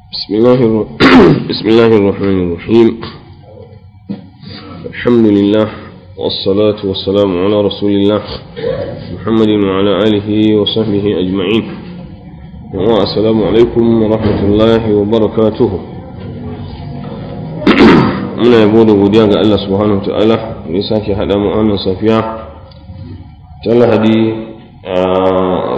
بسم الله الر... بسم الله الرحمن الرحيم الحمد لله والصلاة والسلام على رسول الله محمد وعلى آله وصحبه أجمعين والسلام عليكم ورحمة الله وبركاته muna yabo da godiya ga Allah subhanahu wa ta'ala da ya sake haɗa mu wannan safiya ta lahadi a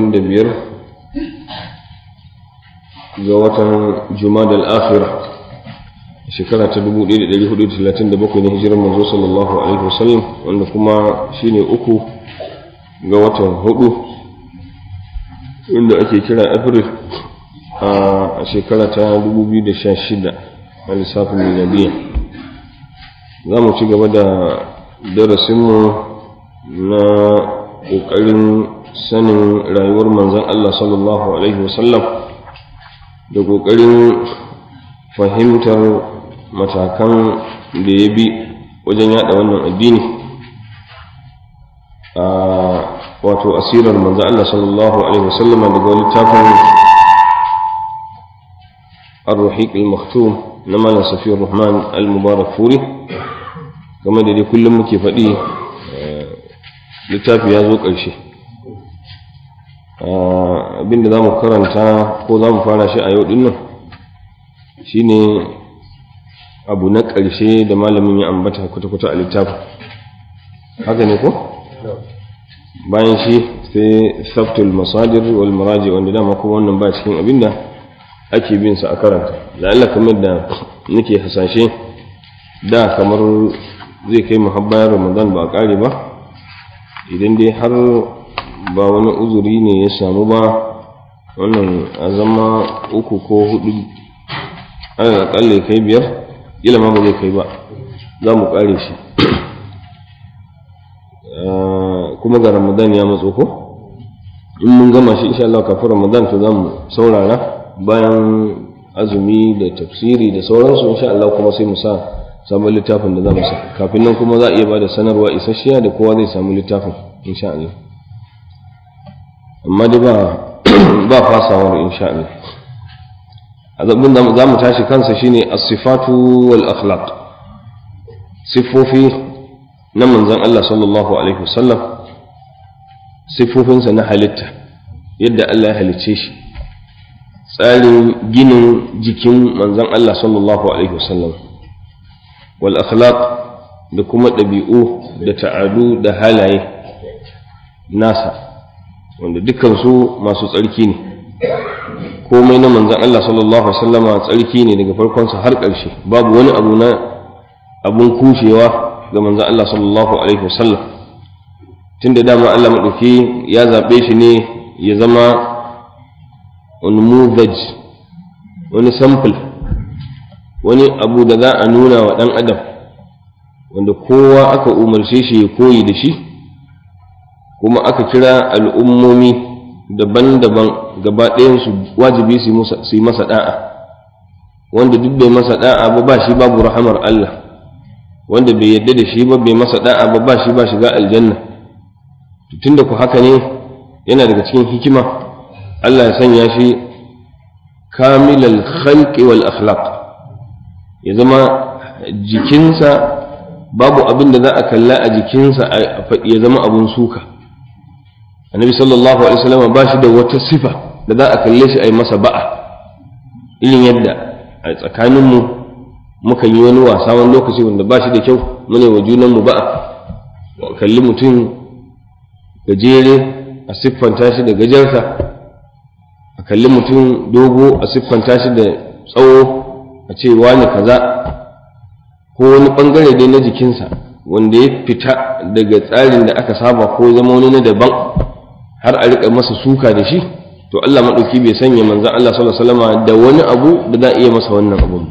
25 ga watan jumada al-akhira shekara ta 1437 na hijirar manzo sallallahu alaihi wasallam wanda kuma shine uku ga watan hudu inda ake kira april a shekara ta 2016 a lissafin miladiya za mu ci gaba da darasinmu na ƙoƙarin sanin rayuwar manzan Allah sallallahu alaihi wasallam da ƙoƙarin fahimtar matakan da ya bi wajen yada wannan addini a wato asirar manzo Allah sallallahu alaihi wasallam daga littafin ar-ruhiq al-maktum na malam safiyar rahman al-mubarak furi game da dai kullum muke faɗi littafi ya zo ƙarshe abinda za mu karanta ko za mu fara shi a yau dinnan shine abu na ƙarshe da malamin ya ambata kwata-kwata a littafin haka ne ko? bayan shi sai saftul masadir wal maraji wanda dama kuma wannan ba cikin abinda ake bin sa a karanta da Allah kamar da nake hasashe da kamar zai kai muhabbayar ramadan ba a ƙare ba idan dai har ba wani uzuri ne ya samu ba wannan a zama uku ko hudu ana akalla kai biyar ila ma ba zai kai ba za mu kare shi kuma ga ramadan ya matso ko in mun gama shi insha Allah kafin ramadan to za mu saurara bayan azumi da tafsiri da sauransu insha Allah kuma sai mu sa sabon littafin da za mu sa kafin nan kuma za a iya ba da sanarwa isasshiya da kowa zai samu littafin insha Allah amma dai ba ba fasawar insha Allah azabin da za mu tashi kansa shine as-sifatu wal akhlaq sifofi na manzon Allah sallallahu alaihi wasallam sifofinsa na halitta yadda Allah ya halicce shi tsarin ginin jikin manzon Allah sallallahu alaihi wasallam wal akhlaq da kuma ɗabi'u da ta'adu da halaye nasa wanda dukansu masu tsarki ne komai na manzan Allah sallallahu Alaihi wasallama tsarki ne daga farkonsa har ƙarshe babu wani abu na abun kushewa ga manzan Allah sallallahu Alaihi wasallam tun da dama Allah maɗauki ya zaɓe shi ne ya zama wani muzaj wani sample wani abu da za a nuna wa ɗan adam wanda kowa aka umarce shi ya koyi da shi kuma aka kira al'ummomi daban-daban gaba ɗayansu wajibi su yi masa ɗa'a wanda duk bai masa ɗa'a ba ba shi babu rahamar Allah wanda bai yadda da shi ba bai masa ɗa'a ba ba shi ba shiga aljanna tun da ku haka ne yana daga cikin hikima Allah ya sanya shi kamilal khalqi wal akhlaq ya zama jikinsa babu abin da za a kalla a jikinsa ya zama abun suka annabi sallallahu alaihi wasallam ba shi da wata sifa da za a kalle shi a yi masa ba'a irin yadda a tsakaninmu muka yi wani wasa wani lokaci wanda ba shi da kyau mune wa junanmu ba'a kalli mutum gajere a siffanta shi da gajarsa a kalli mutum dogo a siffanta shi da tsawo a ce wani kaza ko wani bangare dai na jikinsa wanda ya fita daga tsarin da aka saba ko zama wani na daban har a riƙa masa suka da shi to Allah maɗauki bai sanya manzan Allah sallallahu alaihi wasallam da wani abu da za a iya masa wannan abun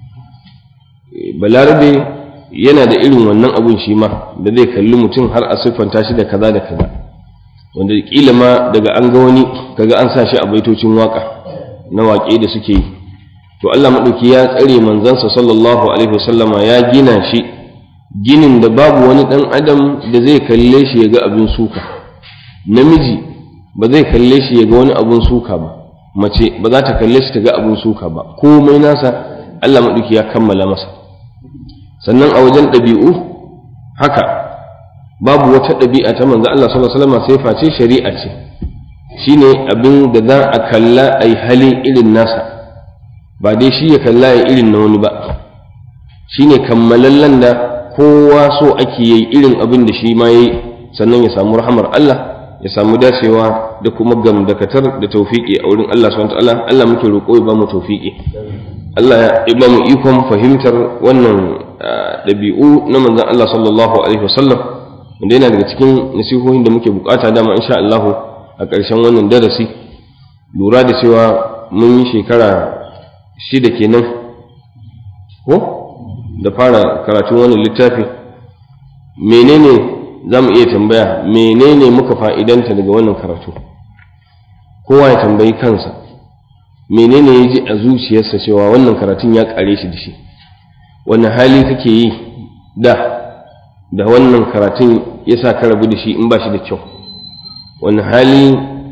balarabe yana da irin wannan abun shi ma da zai kalli mutum har a siffanta shi da kaza da kaza wanda kila ma daga an ga wani kaga an sa shi a baitocin waka na waƙe da suke yi to Allah maɗauki ya tsare manzansa sallallahu alaihi wasallama ya gina shi ginin da babu wani ɗan adam da zai kalle shi ya ga abin suka namiji ba zai kalle shi ya ga wani abun suka ba mace ba za ta kalle shi ta ga abin suka ba komai nasa Allah maɗauki ya kammala masa sannan a wajen ɗabi'u haka babu wata ɗabi'a ta manzo Allah sallallahu alaihi wasallam sai face shari'a ce shine abin da za a kalla ai hali irin nasa ba dai shi ya kalla ya irin na wani ba shine kammalallen da kowa so ake yi irin abin da shi ma yayi sannan ya samu rahamar Allah ya samu dacewa da kuma gamdakatar da tawfiki a wurin Allah subhanahu wataala Allah muke roƙo ya ba mu tawfiki Allah ya ba mu ikon fahimtar wannan ɗabi'u na manzon Allah sallallahu alaihi wasallam wanda yana daga cikin nasihohin da muke bukata dama insha Allah a ƙarshen wannan darasi lura da cewa mun yi shekara shida kenan ko da fara karatun wannan littafi menene za mu iya tambaya menene muka fa'idanta daga wannan karatu kowa ya tambayi kansa menene ya ji a zuciyarsa cewa wannan karatun ya kare shi da shi wani hali kake yi da da wannan karatun ya sa ka rabu da shi in ba shi da kyau wani hali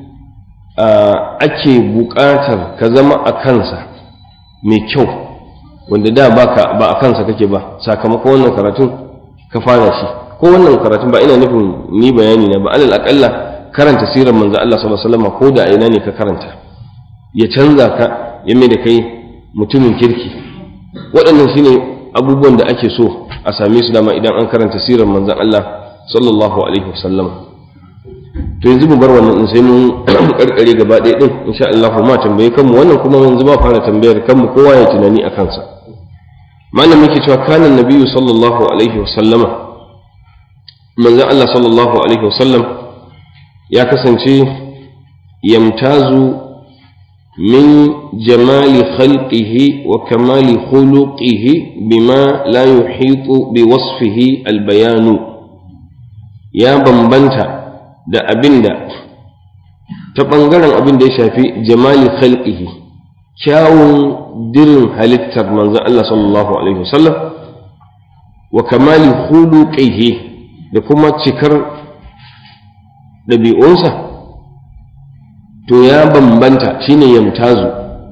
ake buƙatar ka zama a kansa mai kyau wanda da ba a kansa kake ba sakamakon wannan karatun ka fara shi ko wannan karatun ba ina nufin ni bayani na ba alal akalla karanta sirar manzo Allah sallallahu alaihi wasallam ko da ina ne ka karanta ya canza ka ya mai da kai mutumin kirki waɗannan shine abubuwan da ake so a same su dama idan an karanta sirar manzon Allah sallallahu alaihi wasallam to yanzu mu bar wannan in sai mun karkare gaba ɗaya din insha Allah ma tambaye kanmu wannan kuma yanzu ba fara tambayar kanmu kowa ya tunani a kansa malam yake cewa kana nabiyyu sallallahu alaihi wasallama manzon Allah sallallahu alaihi wasallam ya kasance yamtazu من جمال خلقه وكمال خلقه بما لا يحيط بوصفه البيان يا بمبنتا da abinda ta ɓangaren abin da ya shafi jamali khalqihi kyawun dirin halittar manzon Allah sallallahu alaihi wasallam wa kamali khuluqihi da kuma cikar ɗabi'unsa to ya bambanta shine yamtazu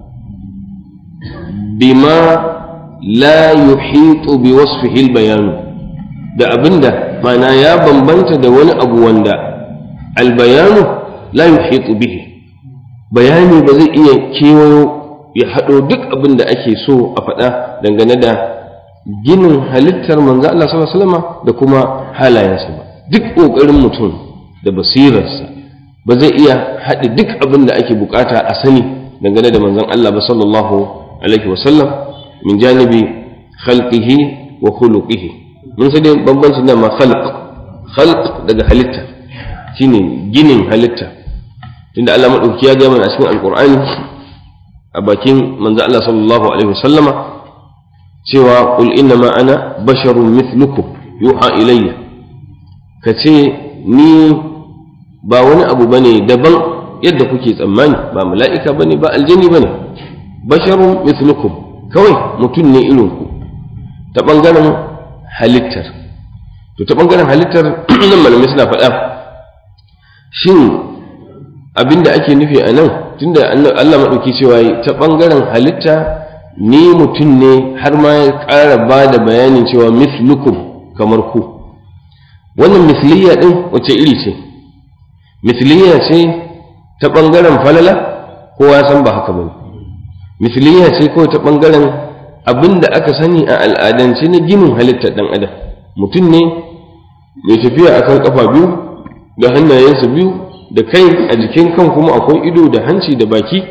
bima la yuhitu bi wasfihi albayan da abinda mana ya bambanta da wani abu wanda albayanu la yuhitu bihi bayani ba zai iya kewayo ya haɗo duk abin da ake so a faɗa dangane da ginin halittar manzo Allah sallallahu alaihi wasallam da kuma halayensa ba duk ƙoƙarin mutum da basirarsa ba zai iya haɗe duk abin da ake bukata a sani dangane da manzon Allah ba sallallahu alaihi wasallam min janibi khalqihi wa khuluqihi mun sai dai bambancin da ma khalq khalq daga halitta shine ginin halitta tunda Allah madauki ya ga mana a cikin alqur'ani a bakin manzon Allah sallallahu alaihi wasallama cewa qul inna ma ana basharun mithlukum yuha ilayya kace ni ba wani abu bane daban yadda kuke tsammani ba mala'ika bane ba aljani bane basharun mithlukum kawai mutum ne irin ku ta bangaren halittar to ta bangaren halittar nan malamai suna faɗa shin abinda ake nufi a nan tunda Allah maɗauki cewa ta bangaren halitta ni mutum ne har ma ya ƙara ba da bayanin cewa mithlukum kamar ku wannan misliya ɗin wace iri ce misliya ce ta ɓangaren falala kowa san ba haka ba misliya ce kawai ta ɓangaren abin da aka sani a al'adance na ginin halittar ɗan adam mutum ne mai tafiya akan kafa biyu da hannayensa biyu da kai a jikin kan kuma akwai ido da hanci da baki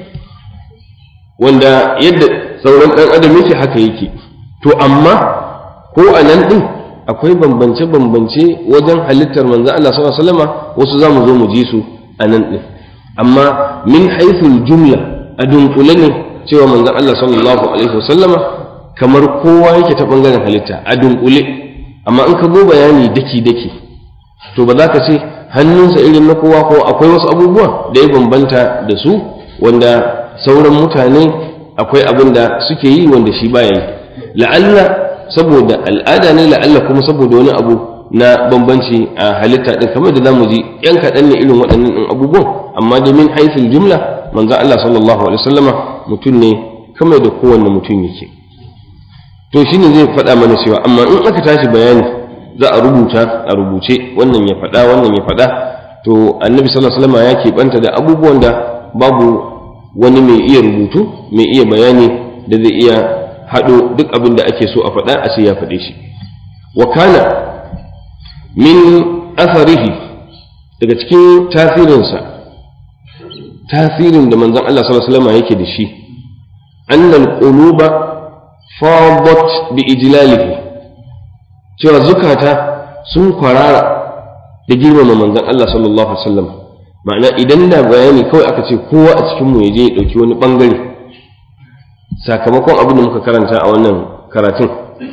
wanda yadda sauran ɗan adam yake haka yake to amma ko a nan ɗin akwai bambance-bambance wajen halittar manzo Allah sallallahu alaihi wasallama wasu zamu zo mu ji su a nan din amma min haythul jumla a dunkule ne cewa manzo Allah sallallahu alaihi wasallama kamar kowa yake ta bangaren halitta a dunkule amma in ka zo bayani daki daki to ba za ka ce hannunsa irin na kowa ko akwai wasu abubuwa da ya bambanta da su wanda sauran mutane akwai abin da suke yi wanda shi baya yi la'alla saboda al'ada ne la'alla kuma saboda wani abu na bambanci a halitta din kamar da zamu ji yan kaɗan ne irin waɗannan ɗin abubuwan amma da min haifin jumla manzon Allah sallallahu alaihi wasallama mutum ne kamar da kowanne mutum yake to shine zai faɗa mana cewa amma in aka tashi bayani za a rubuta a rubuce wannan ya faɗa wannan ya faɗa to annabi sallallahu alaihi wasallama ya keɓanta da abubuwan da babu wani mai iya rubutu mai iya bayani da zai iya haɗo duk abin da ake so a faɗa a ce ya faɗe shi wa kana min atharihi daga cikin tasirinsa tasirin da manzon Allah sallallahu alaihi wasallam yake da shi annal quluba fadat bi ijlalihi cewa zukata sun kwarara da girmama manzon Allah sallallahu alaihi wasallam ma'ana idan da bayani kawai aka ce kowa a cikin mu ya je ya dauki wani bangare sakamakon abin da muka karanta a wannan karatun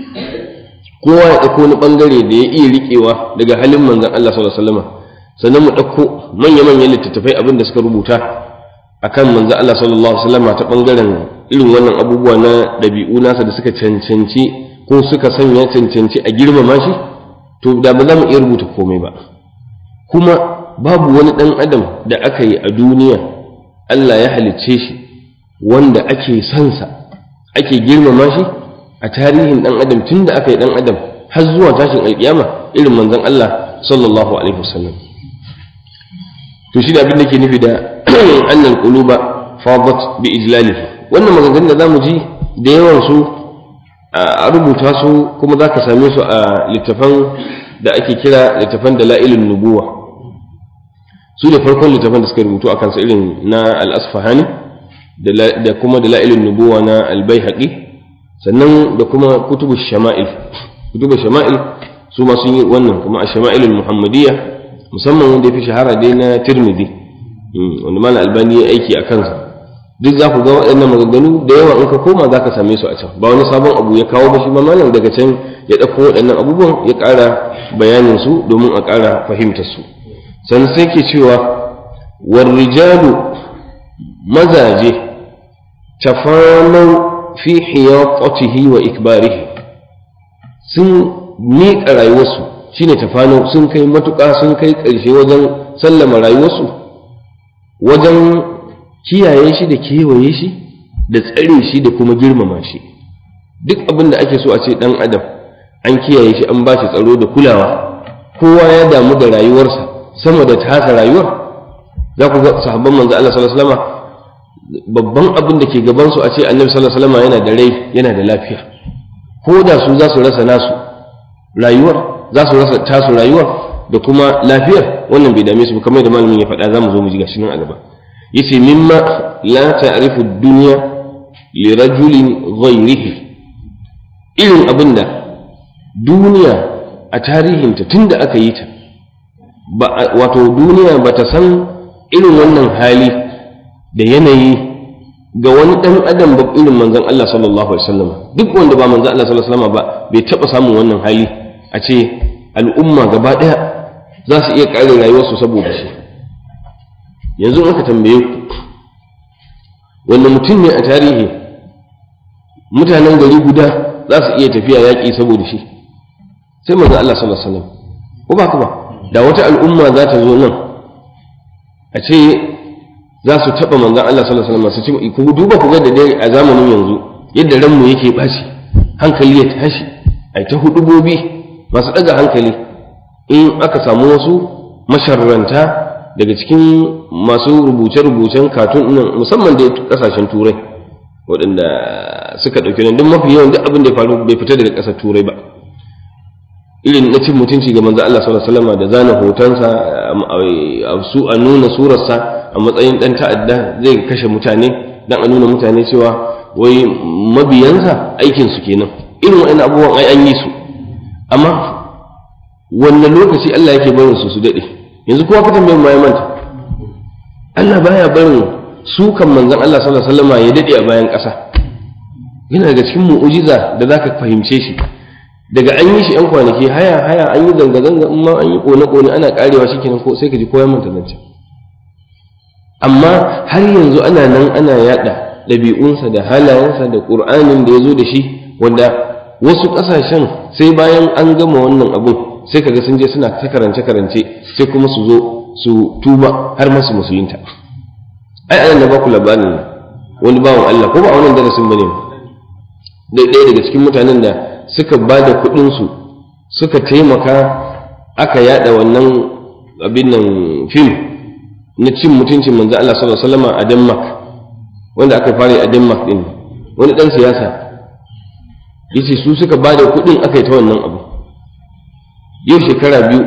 kowa ya ɗauko wani ɓangare da ya iya riƙewa daga halin manzan Allah sallallahu alaihi wasallam sannan mu ɗauko manya-manyan littattafai abin da suka rubuta akan manzan Allah sallallahu alaihi wasallam ta ɓangaren irin wannan abubuwa na ɗabi'u nasa da suka cancanci ko suka sanya cancanci a girmama shi to da ba za mu iya rubuta komai ba kuma babu wani ɗan adam da aka yi a duniya Allah ya halicce shi wanda ake sansa ake girmama shi a tarihin ɗan adam tun da aka yi ɗan adam har zuwa tashin alƙiyama irin manzon Allah sallallahu alaihi wasallam to shi da abin da ke nufi da annal quluba fadat bi ijlalihi wannan maganganun da zamu ji da yawan su a rubuta su kuma zaka same su a littafan da ake kira littafan dalailun nubuwa su da farkon littafan da suka rubutu akan sa irin na al-asfahani da kuma dalailun nubuwa na al-baihaqi sannan da kuma kutubu shama'il kutubu shama'il su ma sun yi wannan kuma a shama'ilul muhammadiyya musamman wanda ya fi shahara dai na tirmidhi wanda mana albani ya aiki a kansa duk za ku ga waɗannan maganganu da yawa in ka koma za ka same su a can ba wani sabon abu ya kawo ba shi ma malam daga can ya ɗauko waɗannan abubuwan ya ƙara bayanin su domin a ƙara fahimtar su sannan sai ke cewa warrijalu mazaje tafanau fi hiyaqatihi wa ikbarihi sun miƙa rayuwarsu shine tafano sun kai matuƙa sun kai ƙarshe wajen sallama rayuwarsu wajen kiyaye shi da kewaye shi da tsare shi da kuma girmama shi duk abin da ake so a ce ɗan adam an kiyaye shi an ba shi tsaro da kulawa kowa ya damu da rayuwarsa sama da tasa rayuwar za ku ga sahabban manzo Allah sallallahu alaihi wasallam babban abin da ke gabansu a ce annabi sallallahu alaihi wasallam yana da rai yana da lafiya ko da su za su rasa nasu rayuwar za su rasa tasu rayuwar da kuma lafiyar wannan bai dame su ba kamar da malamin ya faɗa za mu zo mu ji gashi nan a gaba yace mimma la ta'rifu dunya li rajulin ghayrihi irin abin da duniya a tarihinta tunda aka yi ta wato duniya ba ta san irin wannan hali da yanayi ga wani ɗan adam ba irin manzon Allah sallallahu alaihi wasallam duk wanda ba manzon Allah sallallahu alaihi wasallam ba bai taɓa samun wannan hali a ce al'umma gaba ɗaya za su iya ƙare rayuwarsu saboda shi yanzu aka tambaye ku wanda mutum ne a tarihi mutanen gari guda za su iya tafiya yaƙi saboda shi sai manzon Allah sallallahu alaihi wasallam ko ba ba da wata al'umma za ta zo nan a ce za su taɓa manzan Allah sallallahu alaihi wasallam su ce ku duba ku ga da dai a zamanin yanzu yadda ranmu yake baci hankali ya tashi ai ta hudubobi masu ɗaga hankali in aka samu wasu masharranta daga cikin masu rubuce-rubucen katun nan musamman da kasashen turai waɗanda suka ɗauki nan don mafi yawan duk abin da ya faru bai fita daga ƙasar turai ba irin na cin mutunci ga manzo Allah sallallahu alaihi wasallam da zana hotonsa su a nuna surarsa a matsayin dan ta'adda zai kashe mutane dan a nuna mutane cewa wai mabiyansa aikin su kenan irin wa'annan abubuwan ai an yi su amma wannan lokaci Allah yake barin su su dade yanzu kowa ka tambaye ma ya manta Allah baya barin su kan manzon Allah sallallahu alaihi wasallam ya dade a bayan ƙasa yana daga cikin mu'ujiza da zaka fahimce shi daga an yi shi yan kwanaki haya haya an yi zanga-zanga in ma an yi kone-kone ana karewa shi kenan ko sai ka ji koya manta zance amma har yanzu ana nan ana yada ɗabi'unsa da halayensa da ƙur'anin da ya zo da shi wanda wasu ƙasashen sai bayan an gama wannan abun sai kaga sun je suna ta karance-karance sai kuma su zo su tuba har masu musulunta ai anan na ba ku labarin wani bawan Allah ko ba a wannan darasin bane da ɗaya daga cikin mutanen da suka ba da kuɗinsu suka taimaka aka yada wannan abin nan fim na cin mutuncin manzo Allah sallallahu alaihi wasallam a Denmark wanda aka fara a Denmark din wani dan siyasa yace su suka ba da kuɗin aka yi ta wannan abu yau shekara biyu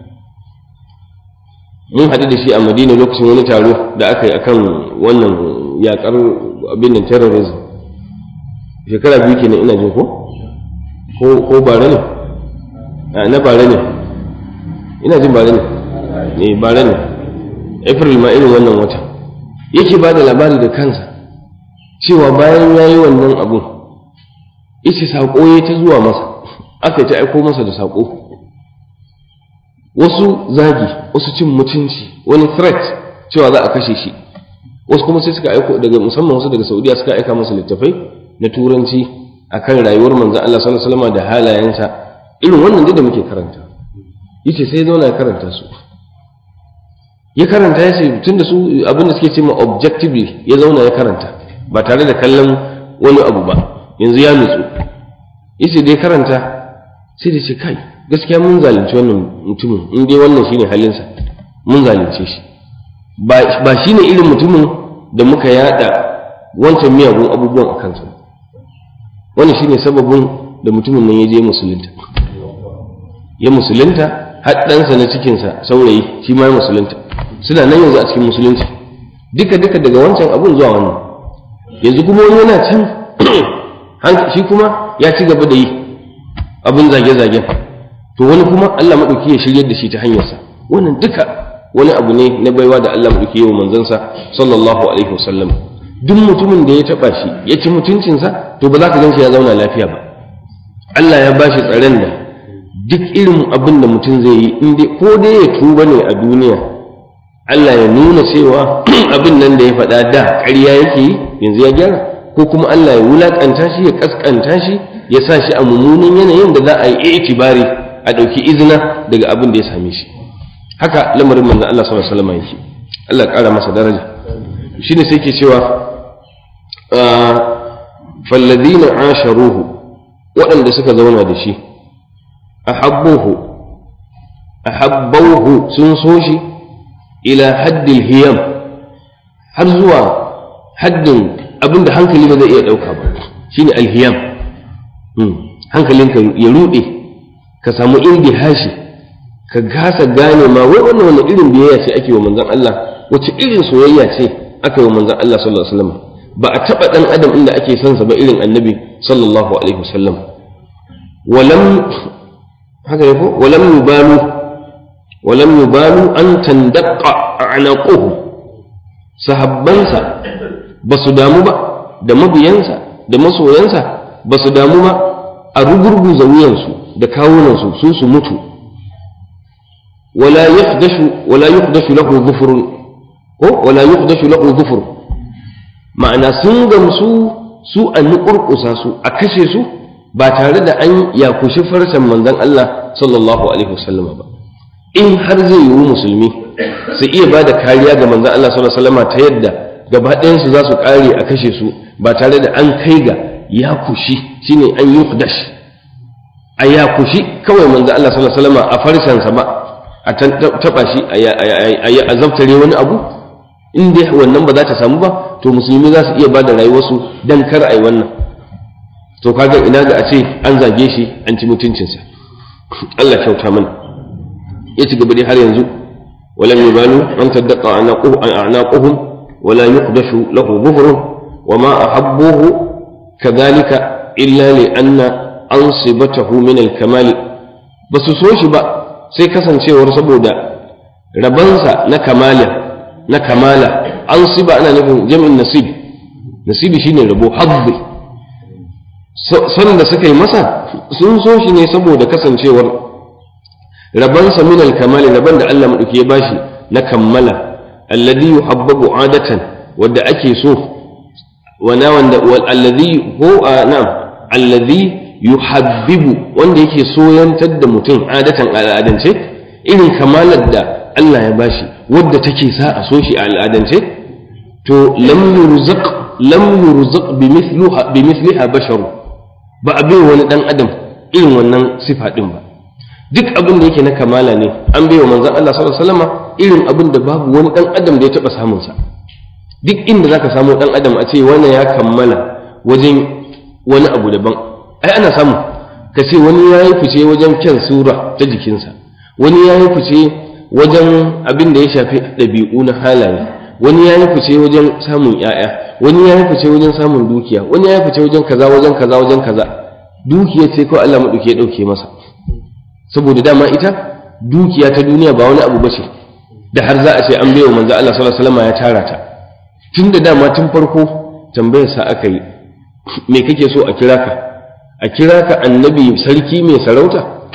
mun haɗu da shi a Madina lokacin wani taro da aka yi akan wannan yakar abin nan terrorism shekara biyu kenan ina jin ko ko bare ne na bare ne ina jin bare ne ne bare ne april ma irin wannan wata yake ba da labari da kansa cewa bayan ya yi wannan abun yace saƙo ya ta zuwa masa aka ta aiko masa da saƙo wasu zagi wasu cin mutunci wani threat cewa za a kashe shi wasu kuma sai suka aiko daga musamman wasu daga saudiya suka aika masa littafai na turanci akan rayuwar manzon Allah sallallahu alaihi wasallam da halayensa irin wannan da muke karanta yace sai zauna ya karanta su ya karanta ya ce tunda su abinda suke ce ma objectively ya zauna ya karanta ba tare da kallon wani abu ba yanzu ya nutsu yace dai karanta sai da ce kai gaskiya mun zalunci wannan mutumin in dai wannan shine halinsa mun zalunce shi ba shine irin mutumin da muka yada wancan miyagun abubuwan a kansa wannan shine sababin da mutumin nan ya je musulunta ya musulunta har ɗansa na cikinsa saurayi shi ma ya musulunta suna nan yanzu a cikin musulunci duka duka daga wancan abun zuwa wannan yanzu kuma wani yana can shi kuma ya ci gaba da yi abin zage-zagen to wani kuma Allah maɗauki ya shiryar da shi ta hanyarsa wannan duka wani abu ne na baiwa da Allah maɗauki yawa manzansa sallallahu alaihi wasallam duk mutumin da ya taɓa shi ya ci mutuncinsa to ba za ka gan shi ya zauna lafiya ba Allah ya bashi tsaron da duk irin abin da mutum zai yi in dai ko dai ya tuba ne a duniya Allah ya nuna cewa abin nan da ya faɗa da ƙarya yake yi yanzu ya gyara ko kuma Allah ya wulaƙanta shi ya ƙasƙanta shi ya sa shi a mummunan yanayin da za a yi itibari a ɗauki izina daga abin da ya same shi haka lamarin manzon Allah sallallahu alaihi wasallam yake Allah ƙara masa daraja shine sai ke cewa falladina asharuhu waɗanda suka zauna da shi ahabbuhu ahabbauhu sun so shi ila haddil hiyam har zuwa haddin abinda hankali ba zai iya ɗauka ba shine alhiyam hankalinka ya ruɗe ka samu hashi ka gasa gane ma wai wannan wani irin biyayya ce ake wa manzon Allah wace irin soyayya ce aka yi wa manzon Allah sallallahu alaihi wasallam ba a taɓa ɗan adam inda ake son sa ba irin annabi sallallahu alaihi wasallam walam haka ne ko walam yubalu walam yubalu an tandaqqa a'naquhu sahabbansa ba su damu ba da mabiyansa da masoyansa ba su damu ba a rugurguza wuyansu da kawunansu su su mutu wala yaqdashu wala yuqdashu lahu dhufrun ko wala yuqdashu lahu dhufrun ma'ana sun gamsu su a nukurkusa su a kashe su ba tare da an yakushi farcen manzon Allah sallallahu alaihi wasallama ba in har zai yiwu musulmi su iya ba da kariya ga manzon Allah sallallahu alaihi wasallama ta yadda gaba ɗayansu za su ƙare a kashe su ba tare da an kai ga yakushi shine an yuqdash a yakushi kawai manzon Allah sallallahu alaihi wasallama a farcensa ba a taɓa shi a zabtare wani abu in dai wannan ba za ta samu ba to musulmi za su iya ba da rayuwarsu don kar a yi wannan to kaga ina ga a ce an zage shi an ci mutuncinsa Allah kyauta mana ya ci gaba dai har yanzu walam yubalu an taddaqa a'naquhum wala yuqdashu lahu buhrun wama ahabbuhu kadhalika illa li anna ansibatahu min al-kamal basu so shi ba sai kasancewar saboda rabansa na kamalin na kamala an siba ana nufin jami'in nasib nasibi shine rabo habbi son da suka yi masa sun so shi ne saboda kasancewar rabansa min al-kamali raban da Allah madauki ya bashi na kammala alladhi yuhabbabu adatan wanda ake so wana wanda alladhi ko na'am alladhi yuhabbibu wanda yake soyantar da mutum adatan al'adance irin kamalar da Allah ya bashi wadda take sa a so shi a al'adance to lam yurzaq lam yurzaq bimithliha bimithliha basharu ba a bai wani dan adam irin wannan sifa din ba duk abin da yake na kamala ne an bai wa manzon Allah sallallahu alaihi wasallam irin abin da babu wani dan adam da ya taba samun sa duk inda zaka samu dan adam a ce wannan ya kammala wajen wani abu daban ai ana samu ka ce wani ya yi fice wajen kyan sura ta jikinsa wani ya yi fice wajen abin da ya shafi ɗabi'u na halaye wani ya yi fice wajen samun 'ya'ya wani ya yi fice wajen samun dukiya wani ya yi fice wajen kaza wajen kaza wajen kaza dukiya ce kawai Allah maɗauki ya ɗauke masa saboda dama ita dukiya ta duniya ba wani abu bace da har za a ce an baiwa manzo Allah sallallahu alaihi wasallam ya tara ta tun da dama tun farko tambayar sa aka yi me kake so a kira ka a kira ka annabi sarki mai sarauta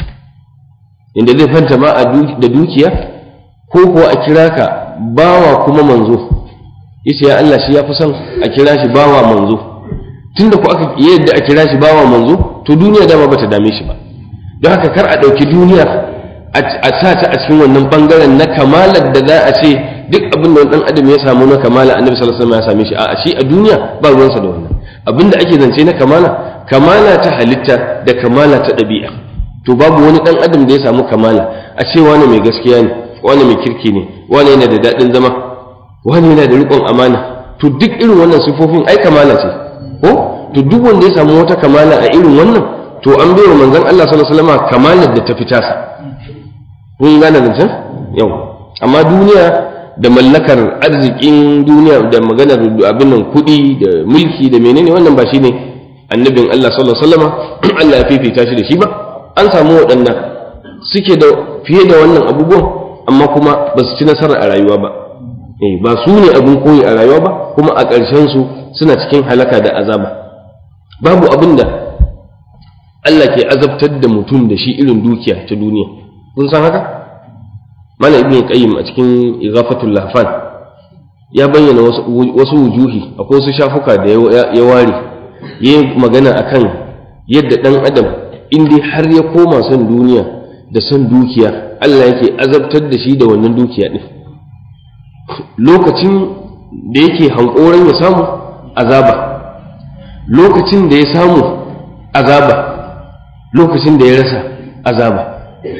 inda zai fanta ma da dukiya ko kuwa a kira ka bawa kuma manzo yace ya Allah shi ya fi son a kira shi bawa manzo tunda ku aka yadda a kira shi bawa manzo to duniya dama bata dame shi ba don haka kar a ɗauki duniya a sa ta a cikin wannan bangaren na kamalar da za a ce duk abin da dan adam ya samu na kamala annabi sallallahu alaihi wasallam ya same shi a shi a duniya ba ruwansa da wannan abin da ake zance na kamala kamala ta halitta da kamala ta ɗabi'a to babu wani dan adam da ya samu kamala a ce wani mai gaskiya ne wani mai kirki ne wani yana da daɗin zama wani yana da riƙon amana to duk irin wannan sifofin ai kamala ce ko to duk wanda ya samu wata kamala a irin wannan to an bai wa manzon Allah sallallahu alaihi wasallam kamalar da ta fita sa kun gane zancen yau amma duniya da mallakar arzikin duniya da maganar abin nan kuɗi da mulki da menene wannan ba shine annabin Allah sallallahu alaihi wasallam Allah ya fifita shi da shi ba an samu waɗannan suke da fiye da wannan abubuwan amma kuma ba su ci nasara a rayuwa ba eh ba su ne abin koyi a rayuwa ba kuma a ƙarshen su suna cikin halaka da azaba babu abin da Allah ke azabtar da mutum da shi irin dukiya ta duniya kun san haka mana ibn qayyim a cikin ighafatul lahfan ya bayyana wasu wasu wujuhi akwai wasu shafuka da ya ware yayi magana akan yadda dan adam in dai har ya koma son duniya da son dukiya Allah yake azabtar da shi da wannan dukiya din lokacin da yake hankoran ya samu azaba lokacin da ya samu azaba lokacin da ya rasa azaba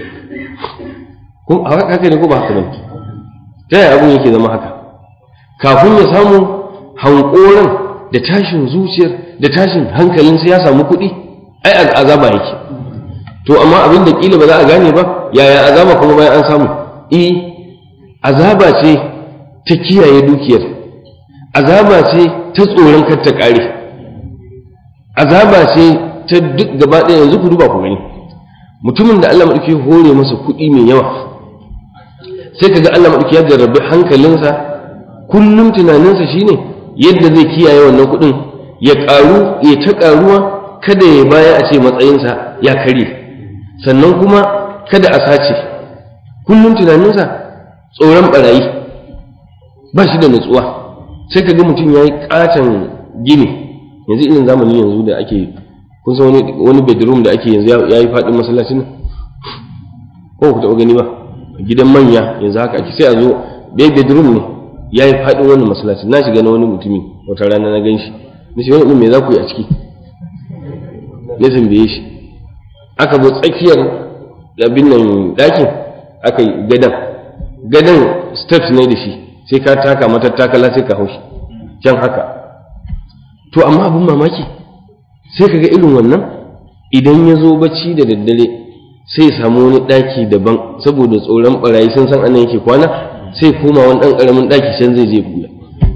ko haka ne ko ba haka bane ta yaya abun yake zama haka kafin ya samu hankoran da tashin zuciyar da tashin hankalinsa ya samu kuɗi ai azaba yake to amma abin da kila ba za a gane ba yaya azaba kuma bayan an samu eh azaba ce ta kiyaye dukiyar azaba ce ta tsoron kar ta ƙare azaba ce ta duk gaba ɗaya yanzu ku duba ku gani mutumin da Allah maɗauki hore masa kuɗi mai yawa sai kaga Allah maɗauki ya jarrabi hankalinsa kullum tunaninsa shine yadda zai kiyaye wannan kuɗin ya ƙaru ya ta ƙaruwa kada ya baya a ce matsayinsa ya karye sannan kuma kada a sace kullum tunaninsa tsoron barayi ba shi da nutsuwa sai kaga mutum ya yi ƙaton gini yanzu irin zamani yanzu da ake kun san wani bedroom da ake yanzu ya yi faɗin masallacin nan ko ku taɓa gani ba gidan manya yanzu haka ake sai a zo bai bedroom ne ya yi faɗin wannan masallacin na shiga na wani mutumi wata rana na gan shi na shi wani me za ku yi a ciki na tambaye shi aka zo tsakiyar abin nan ɗakin aka yi gadan gadan steps ne da shi sai ka taka matattakala sai ka haushi can haka to amma abin mamaki sai ka ga irin wannan idan ya zo bacci da daddare sai ya samu wani ɗaki daban saboda tsoron ɓarayi sun san anan yake kwana sai koma wani ɗan ƙaramin ɗaki can zai je buya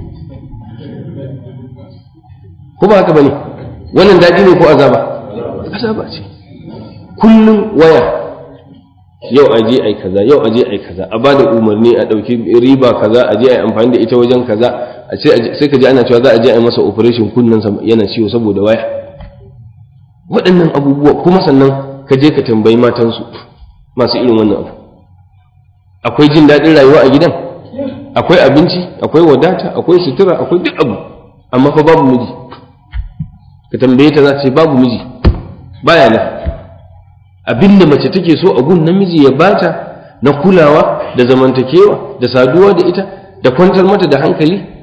ko ba haka ba ne wannan daɗi ne ko azaba azaba ce kullum waya yau aje ai kaza yau aje ai kaza a bada umarni a ɗauki riba kaza a je ai amfani da ita wajen kaza a sai ka ji ana cewa za a je ai masa operation kunnan yana ciwo saboda waya waɗannan abubuwa kuma sannan ka je ka tambayi matansu masu irin wannan abu akwai jin daɗin rayuwa a gidan akwai abinci akwai wadata akwai sutura akwai duk abu amma fa babu miji ka tambaye ta za ta ce babu miji baya nan abin da mace take so a gun namiji ya bata na kulawa da zamantakewa da saduwa da ita da kwantar mata da hankali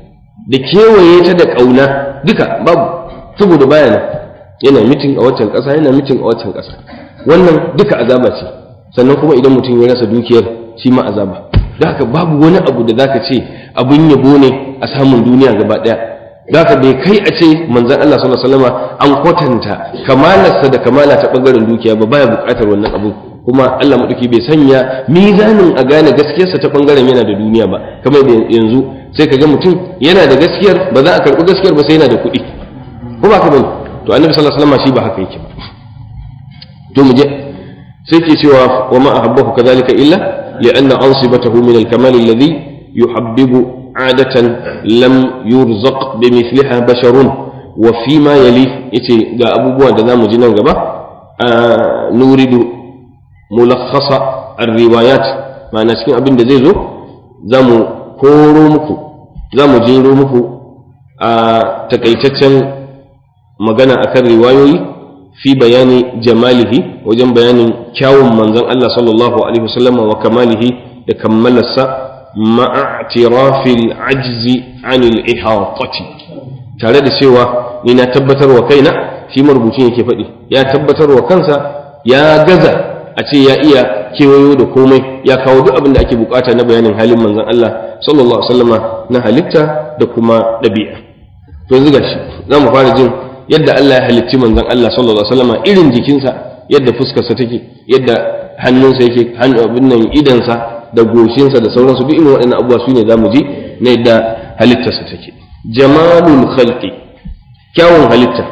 da kewaye ta da ƙauna duka babu saboda baya nan yana mitin a waccan ƙasa yana mitin a waccan ƙasa wannan duka azaba ce sannan kuma idan mutum ya rasa dukiyar shi ma azaba da haka babu wani abu da zaka ce abun yabo ne a samun duniya gaba ɗaya da haka bai kai a ce manzon Allah sallallahu alaihi wasallam an kwatanta kamalarsa da kamala ta bangaren dukiya ba baya buƙatar wannan abu kuma Allah maɗauki bai sanya mizanin a gane gaskiyarsa ta ɓangaren yana da duniya ba kamar da yanzu sai ka ga mutum yana da gaskiyar ba za a karɓi gaskiyar ba sai yana da kuɗi ko ba ka bane to annabi sallallahu alaihi wasallam shi ba haka yake ba to mu je sai ke cewa wa ma ahabbahu kadhalika illa li'anna ansibatahu min al-kamal alladhi yuhabbibu adatan lam yurzaq bimithliha basharun wa fima yali yace ga abubuwa da zamu ji nan gaba nuridu mulakhasa ar-riwayat ma'ana cikin abin da zai zo za mu koro muku za mu jero muku a takaitaccen magana akan riwayoyi fi bayani jamalihi wajen bayanin kyawun manzon Allah sallallahu alaihi wasallam wa kamalihi da kammalarsa ma'atirafil ajzi anil ihatati tare da cewa ni na tabbatar wa kaina shi marubucin yake faɗi ya tabbatar wa kansa ya gaza a ce ya iya kewayo da komai ya kawo duk abin da ake bukata na bayanin halin manzon Allah sallallahu alaihi wasallama na halitta da kuma ɗabi'a to yanzu gashi za mu fara jin yadda Allah ya halicci manzon Allah sallallahu alaihi wasallama irin jikinsa yadda fuskarsa take yadda hannunsa yake abin nan idansa da goshinsa da sauransu duk irin waɗannan abubuwa su ne za mu ji na yadda halittarsa take jamalul khalqi kyawun halitta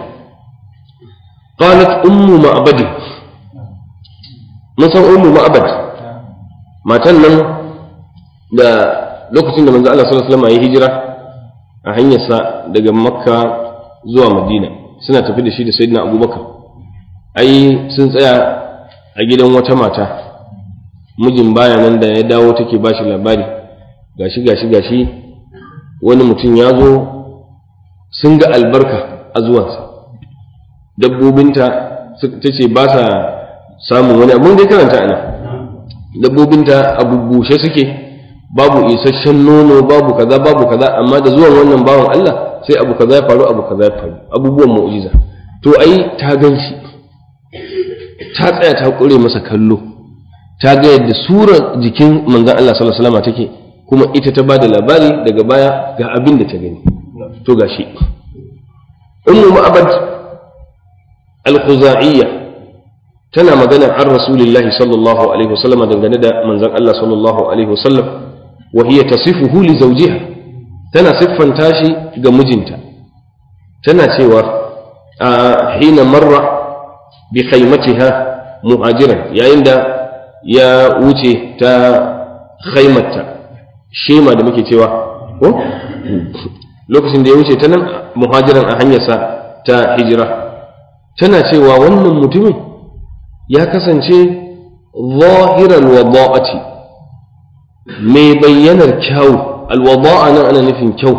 qalat ummu ma'badi mun san ummu ma'bad matan nan da lokacin da manzo Allah sallallahu alaihi wasallam ya hijira a hanyarsa daga makka zuwa madina suna tafi da shi da sayyidina abubakar ai sun tsaya a gidan wata mata mijin baya nan da ya dawo take ba shi labari gashi gashi gashi wani mutum ya zo sun ga albarka a zuwansa dabbobinta ta ce ba sa samun wani abin da ya karanta ana dabbobinta a bubbushe suke babu isasshen nono babu kaza babu kaza amma da zuwan wannan bawan Allah sai abu kaza ya faru abu kaza ya faru abubuwan mu'jiza to ai ta gan shi ta tsaya ta kure masa kallo ta ga yadda surar jikin manzon Allah sallallahu alaihi wasallam take kuma ita ta bada labari daga baya ga abin da ta gani to gashi ummu ma'abad al-khuzaiyyah tana magana an rasulillahi sallallahu alaihi wasallam dangane da manzon Allah sallallahu alaihi wasallam wa hiya tasifuhu li zawjiha tana siffanta shi ga mijinta tana cewa a hina marra bi khaymatiha muhajiran yayin da ya wuce ta khaymatta shema da muke cewa ko lokacin da ya wuce ta nan muhajiran a hanyarsa ta hijira tana cewa wannan mutumin ya kasance zahirar wada'ati mai bayyanar kyau alwada'a nan ana nufin kyau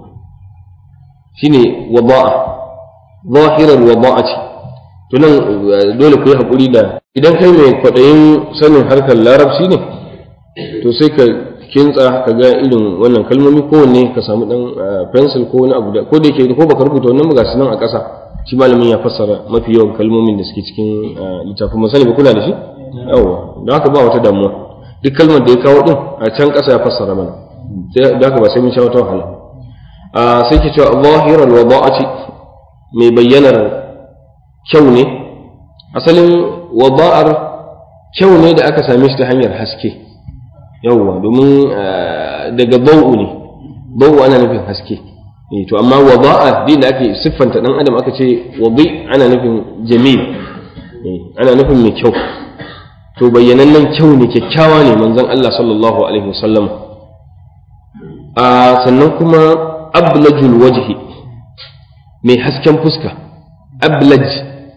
shine wada'a zahirar wada'ati to nan dole ku yi haƙuri da idan kai mai kwaɗayin sanin harkar larabci ne to sai ka kintsa ka ga irin wannan kalmomi kowanne ka samu ɗan pencil ko wani abu da ko da yake ko baka rubuta wannan ga su nan a ƙasa shi malamin ya fassara mafi yawan kalmomin da suke cikin littafin masani ba kuna da shi yawa da haka ba wata damuwa duk kalmar da ya kawo din a can ƙasa ya fassara mana da haka ba sai mun sha wata wahala sai ke cewa zahiran wa ba'ati mai bayyanar kyau ne asalin wada'ar kyau ne da aka same shi ta hanyar haske yawwa domin daga bau'u ne bau'u ana nufin haske to amma wada'a din da ake siffanta dan adam aka ce wadi ana nufin jamil ana nufin mai kyau to bayyanannen kyau ne kyakkyawa ne manzon Allah sallallahu alaihi wasallam a sannan kuma ablajul wajhi mai hasken fuska ablaj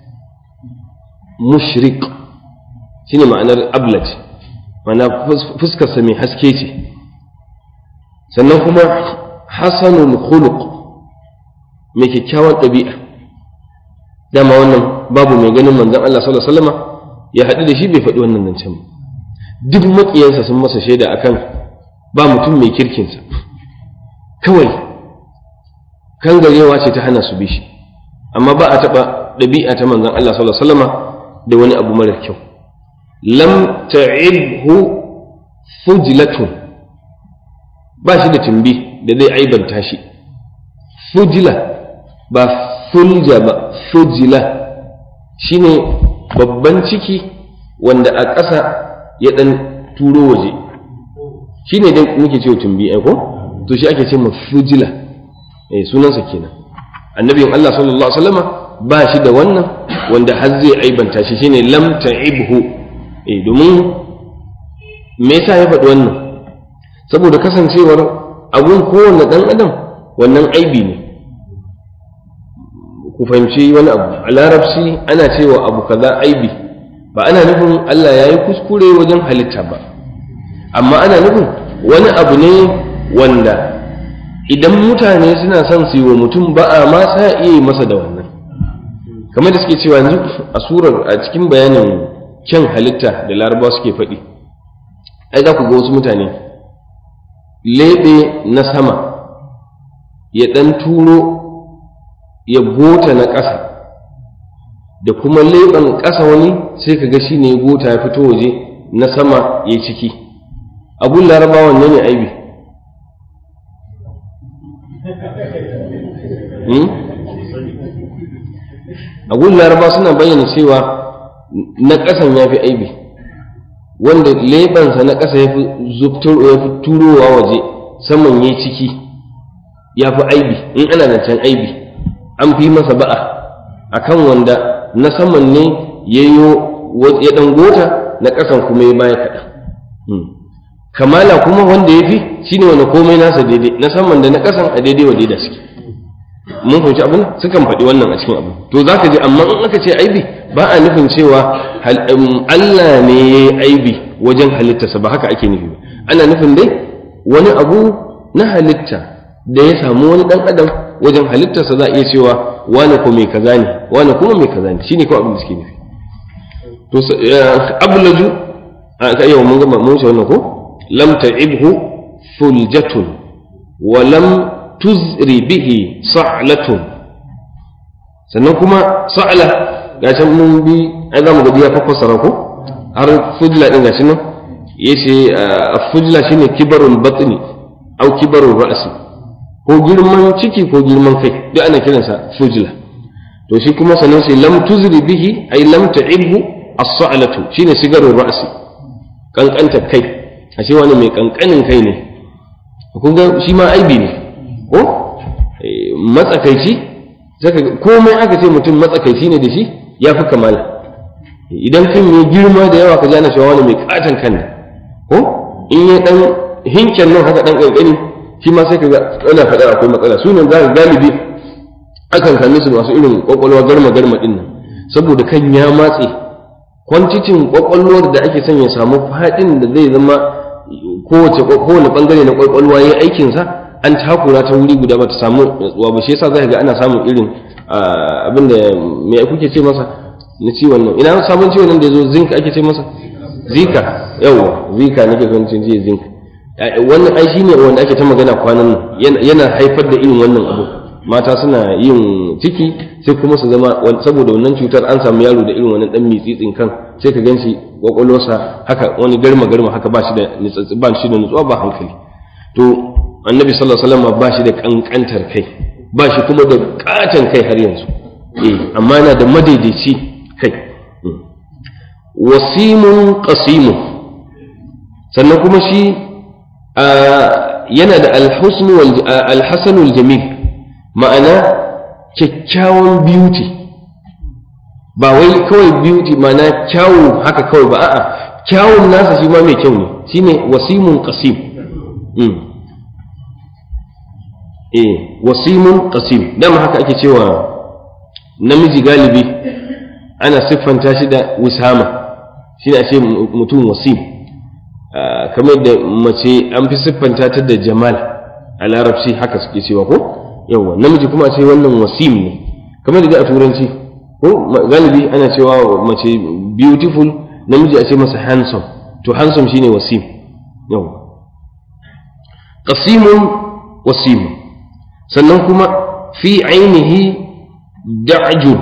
mushriq shine ma'anar ablaj ma'ana fuskarsa mai haske ce sannan kuma hasanul khuluq mai kyakkyawan ɗabi'a dama wannan babu mai ganin manzon Allah sallallahu alaihi wasallam ya haɗu da shi bai faɗi wannan zancen ba duk maƙiyansa sun masa shaida akan ba mutum mai kirkinsa kawai kangarewa ce ta hana su bi shi amma ba a taɓa ɗabi'a ta manzon Allah sallallahu alaihi wasallama da wani abu mara kyau lam ta'ibhu fujlatun ba shi da tumbi da zai aibanta shi fujila ba fulja ba fujila shine babban ciki wanda a ƙasa ya ɗan turo waje shine dai muke cewa tumbi ai ko to shi ake ce ma fujila eh sunansa kenan annabin Allah sallallahu alaihi wasallama ba shi da wannan wanda har zai aibanta shi shine lam ta'ibhu eh domin me yasa ya faɗi wannan saboda kasancewar abun kowanne ɗan adam wannan aibi ne ku fahimci wani abu a larabci ana cewa abu kaza aibi ba ana nufin Allah ya yi kuskure wajen halitta ba amma ana nufin wani abu ne wanda idan mutane suna son su yi wa mutum ba a ma sa iya yi masa da wannan kamar da suke cewa yanzu a surar a cikin bayanin kyan halitta da larabawa suke faɗi ai za ku ga wasu mutane leɓe na sama ya ɗan turo ya gota na ƙasa da kuma leɓen ƙasa wani sai ka ga shi ne gota ya fito waje na sama ya ciki abun larabawan ne ne aibi abun laraba suna bayyana cewa na ƙasan ya fi aibi wanda leɓensa na ƙasa ya fi turowa waje saman ya ciki ya fi aibi in ana da can aibi an fi masa ba'a akan wanda na saman ne ya ya ɗan gota na ƙasan kuma ya baya kaɗan kamala kuma wanda ya fi shine wanda komai nasa daidai na saman da na ƙasan a daidai wa daidai suke mun fahimci abin sukan faɗi wannan a cikin abu to za ka ji amma in aka ce aibi ba a nufin cewa Allah ne ya yi aibi wajen halittarsa ba haka ake nufi ba ana nufin dai wani abu na halitta da ya samu wani ɗan adam wajen halittarsa za a iya cewa wani ko mai kaza ne wani kuma mai kaza ne shine kawai abin da suke nufi to ablaju a yau mun gama mun wannan ko lam ta'ibhu fuljatun wa lam tuzri bihi sa'latun sannan kuma sa'la ga can mun bi ai zamu ga ya fassara ko har fujla din gashi nan yace fujla shine kibarul batni au kibarul ra'si ko girman ciki ko girman kai duk ana kiransa fujla to shi kuma sannan sai lam tuzri bihi ai lam ta'ibhu as-sa'latu shine sigarul ra'si kankanta kai ashe wani mai kankanin kai ne kun ga shi ma aibi ne ko matsakaici zaka komai aka ce mutum matsakaici ne da shi ya fi kamala idan kan yi girma da yawa ka ji ana shawa mai katon kan ko in ya dan hinken nan haka dan kankani shi ma sai ka ga ana faɗa akwai matsala su ne za ka galibi akan same su masu irin kwakwalwa garma garma din nan saboda kan ya matse kwantitin kwakwalwar da ake son ya samu faɗin da zai zama kowace kowane bangare na kwakwalwa ya aikinsa an takura ta wuri guda ba ta samu natsuwa ba shi yasa za ka ga ana samun irin abin da me kuke ce masa na ciwon nan ina sabon ciwon nan da yazo zinc ake ce masa zika yawa zika nake son cin ji zinc wannan ai shine wanda ake ta magana kwanan nan yana haifar da irin wannan abu mata suna yin ciki sai kuma su zama saboda wannan cutar an samu yaro da irin wannan dan mitsitsin kan sai ka ganshi kwakwalwarsa haka wani garma garma haka ba shi da nitsatsi ba shi da nutsuwa ba hankali to annabi sallallahu alaihi wasallam ba shi da kankantar kai ba shi kuma da katon kai har yanzu eh amma yana da madaidaici kai wasimun qasimun sannan kuma shi yana da alhusnu wal alhasanul jamil ma'ana kyakkyawan beauty ba wai kawai beauty ma'ana kyawu haka kawai ba a'a kyawun nasa shi ma mai kyau ne shine wasimun qasim eh wasimun qasim dama haka ake cewa namiji galibi ana siffanta shi da wisama shi ne a ce mutum wasim kamar da mace an fi siffanta ta da jamal a larabci haka suke cewa ko yawa namiji kuma a ce wannan wasim ne kamar da a turanci ko galibi ana cewa mace beautiful namiji a ce masa handsome to handsome shine wasim yawa qasimun wasimun sannan kuma fi ainihi da'jun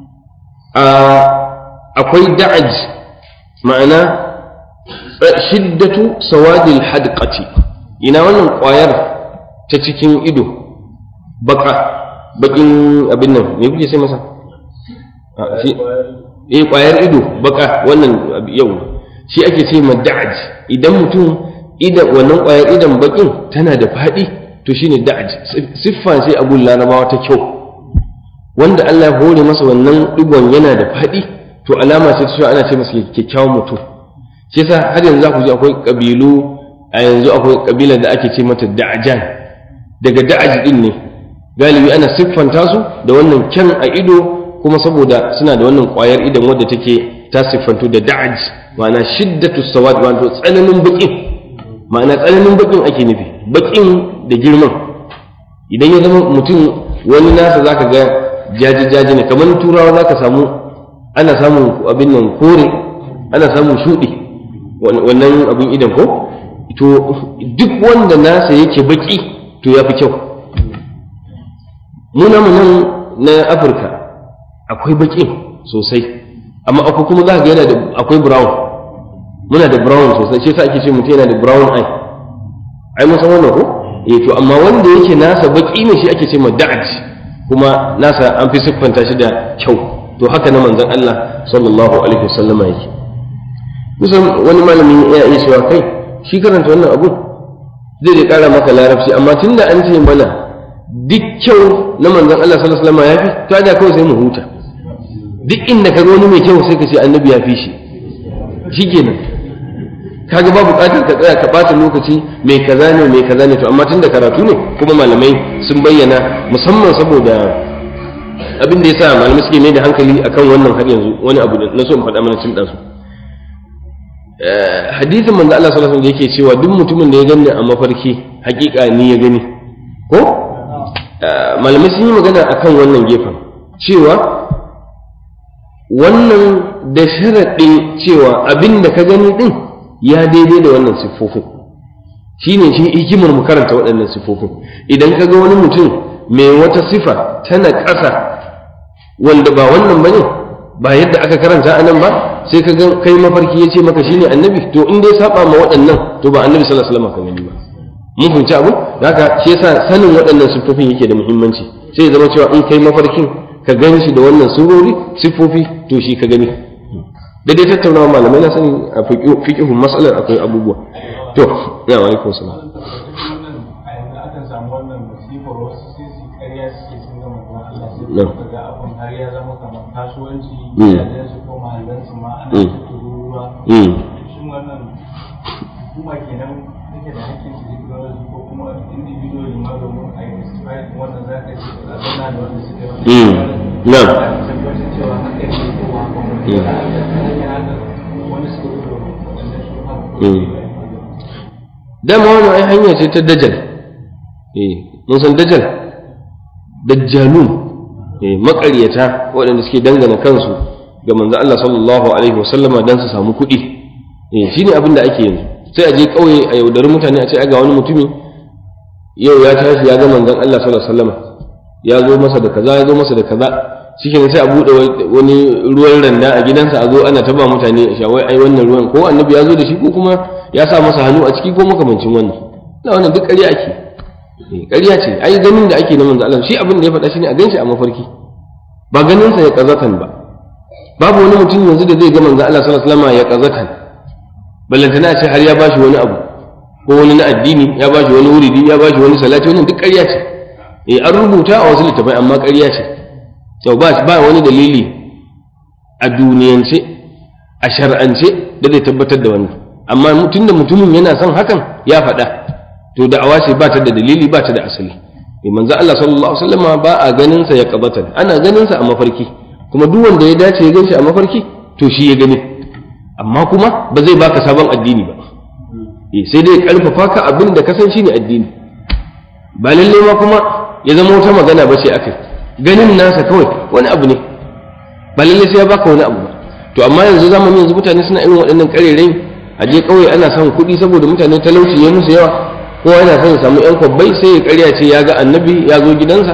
akwai da'aj ma'ana shiddatu sawadil hadqati ina wannan ƙwayar ta cikin ido baka bakin abin nan me kuke sai masa eh ƙwayar ido baka wannan yau shi ake ce ma da'aj idan mutum idan wannan ƙwayar idan bakin tana da faɗi to shine da'aj siffa sai abun larabawa ta kyau wanda Allah ya hore masa wannan digon yana da faɗi to alama ce ta ana ce masa kyakkyawan mutum shi yasa har yanzu za ku ji akwai kabilu a yanzu akwai kabilar da ake ce mata da'ajan daga da'aj din ne galibi ana siffanta su da wannan kyan a ido kuma saboda suna da wannan ƙwayar idan wadda take ta siffantu da da'aj ma'ana shiddatu sawad wato tsananin baƙin ma'ana tsananin baƙin ake nufi baƙin da girman idan ya zama mutum wani nasa zaka ga jaji-jaji ne kamar turawa zaka samu ana samun abin nan kore ana samun shuɗi wannan abin idan ko to duk wanda nasa yake baƙi to ya fi kyau muna nan na afirka akwai baƙin sosai amma akwai kuma za ga yana da akwai brown muna da brown sosai shi yasa ake ce mutum yana da brown eye ai mun san wannan ko eh to amma wanda yake nasa baki ne shi ake ce ma da'aj kuma nasa an fi siffanta shi da kyau to haka na manzon Allah sallallahu alaihi wasallama yake kusan wani malami ya iya cewa kai shi karanta wannan abu zai da kara maka larabci amma tunda an ce mana duk kyau na manzon Allah sallallahu alaihi wasallama ya fi to da kawai sai mu huta duk inda ka ga wani mai kyau sai ka ce annabi ya fi shi shikenan kaga ba buƙatar ka tsaya ka ɓata lokaci mai kaza ne mai kaza ne to amma tun da karatu ne kuma malamai sun bayyana musamman saboda abin da yasa malamai suke mai da hankali akan wannan har yanzu wani abu da na so in faɗa mana cin ɗansu hadisin manzo Allah sallallahu alaihi wasallam yake cewa duk mutumin da ya gani a mafarki hakika ni ya gani ko malamai sun yi magana akan wannan gefen cewa wannan da sharaɗin cewa abin da ka gani ɗin ya daidai da wannan siffofin shi ne shi hikimar mu karanta waɗannan siffofin idan ka ga wani mutum mai wata sifa tana ƙasa wanda ba wannan ba ne ba yadda aka karanta a nan ba sai ka ga kai mafarki ya ce maka shi ne annabi to in dai saba ma waɗannan to ba annabi sallallahu alaihi wasallam ka gani ba mun fahimci abu haka shi yasa sanin waɗannan siffofin yake da muhimmanci sai ya zama cewa in kai mafarkin ka gan shi da wannan surori siffofi to shi ka gani da dai tattaunawa malamai na sani a fiƙihun matsalar akwai abubuwa to ya wa alaikun salam har ya zama kamar kasuwanci gidajensu ko mahallansu ma ana tururuwa shin wannan hukuma kenan take da hakkin su technology ko kuma individually ma domin a yi testify wannan za ka ce a zana da wanda suke wani na tabbatar cewa haka ne ko ba haka wani da aka haka wani suka gudu wanda su haka dama wani ai hanya ce ta dajal eh mun san dajal dajjalun eh maƙaryata waɗanda suke dangana kansu ga manzo Allah sallallahu alaihi wasallama dan su samu kuɗi eh shine abin da ake yanzu sai a je ƙauye a yaudari mutane a ce ga wani mutumi yau ya tashi ya ga manzon Allah sallallahu alaihi wasallama ya zo masa da kaza ya zo masa da kaza shikenan sai a buɗe wani ruwan randa a gidansa a zo ana taba mutane a shawai ai wannan ruwan ko annabi ya zo da shi ko kuma ya sa masa hannu a ciki ko makamancin wannan na wannan duk ƙarya ake ƙarya ce ai ganin da ake na manzo Allah shi abin da ya faɗa shine a ganshi a mafarki ba ganin sa ya kazatan ba babu wani mutum yanzu da zai ga manzo Allah sallallahu alaihi wasallam ya kazatan ballantana a ce har ya bashi wani abu ko wani na addini ya bashi wani wuridi ya bashi wani salati wannan duk ƙarya ce eh an rubuta a wasu littafai amma ƙarya ce to ba ba wani dalili a duniyance a shar'ance da zai tabbatar da wannan amma tunda mutumin yana son hakan ya faɗa to da'awa ce ba ta da dalili ba ta da asali eh manzo Allah sallallahu alaihi wasallam ba a ganin sa ya qabatan ana ganin sa a mafarki kuma duk wanda ya dace ya ganshi a mafarki to shi ya gani amma kuma ba zai baka sabon addini ba eh sai dai karfafa ka abin da ka san shine addini ba lalle ma kuma ya zama wata magana ba ce akai ganin nasa kawai wani abu ne ba lalle sai ya baka wani abu ba to amma yanzu zamanin yanzu mutane suna irin waɗannan ƙarerai a je ƙauye ana son kuɗi saboda mutane talauci ya musu yawa kowa yana son ya samu yan kwabbai sai ya ƙarya ce ya ga annabi ya zo gidansa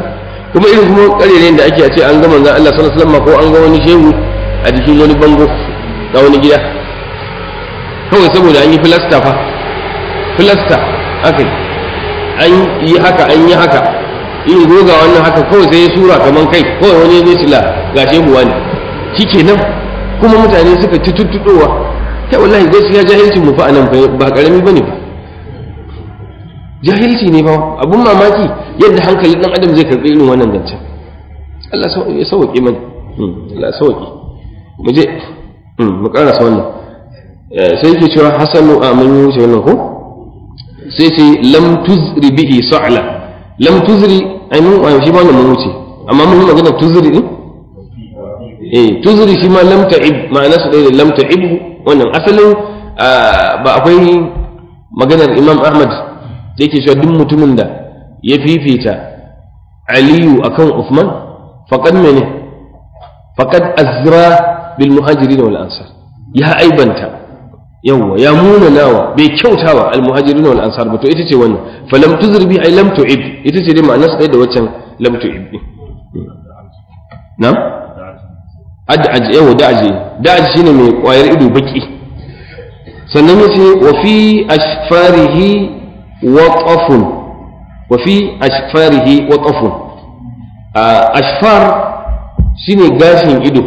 kuma irin kuma karere da ake a ce an ga manzon Allah sallallahu alaihi wasallam ko an ga wani shehu a jikin wani bango na wani gida kawai saboda an yi filasta fa filasta aka yi an yi haka an yi haka yin goga wannan haka kawai sai ya sura kaman kai kawai wani zai sila ga shehuwa ne shikenan kuma mutane suka ci tuttuɗowa kai wallahi gaskiya jahilcin mu fa anan ba karami bane ba jahilci ne ba abun mamaki yadda hankalin dan adam zai karbi irin wannan zancen Allah ya sauke mana Allah ya sauke mu je mu karasa wannan sai yake cewa hasanu a mun yi wuce wannan ko sai ce lam tuzri bihi sa'la lam tuzri ai mun shi ba wannan mun wuce amma mun magana tuzri din eh tuzri shi ma lam ta'ib ma'ana su da lam ta'ib wannan asalin ba akwai maganar Imam Ahmad da yake cewa duk mutumin da ya fifita Aliyu akan Uthman faqad mene faqad azra bil muhajirin wal ansar ya aibanta yawwa ya muna nawa bai kyautawa al muhajirin wal ansar ba to ita ce wannan falam tuzri bi ay lam tu'ib ita ce dai ma'anar sai da waccan lam tu'ib na'am ad'aj yawa da'aji da'aji shine mai kwayar ido baki sannan yace wa fi ashfarihi waqafun wa fi ashfarihi waqafun ashfar shine gashin ido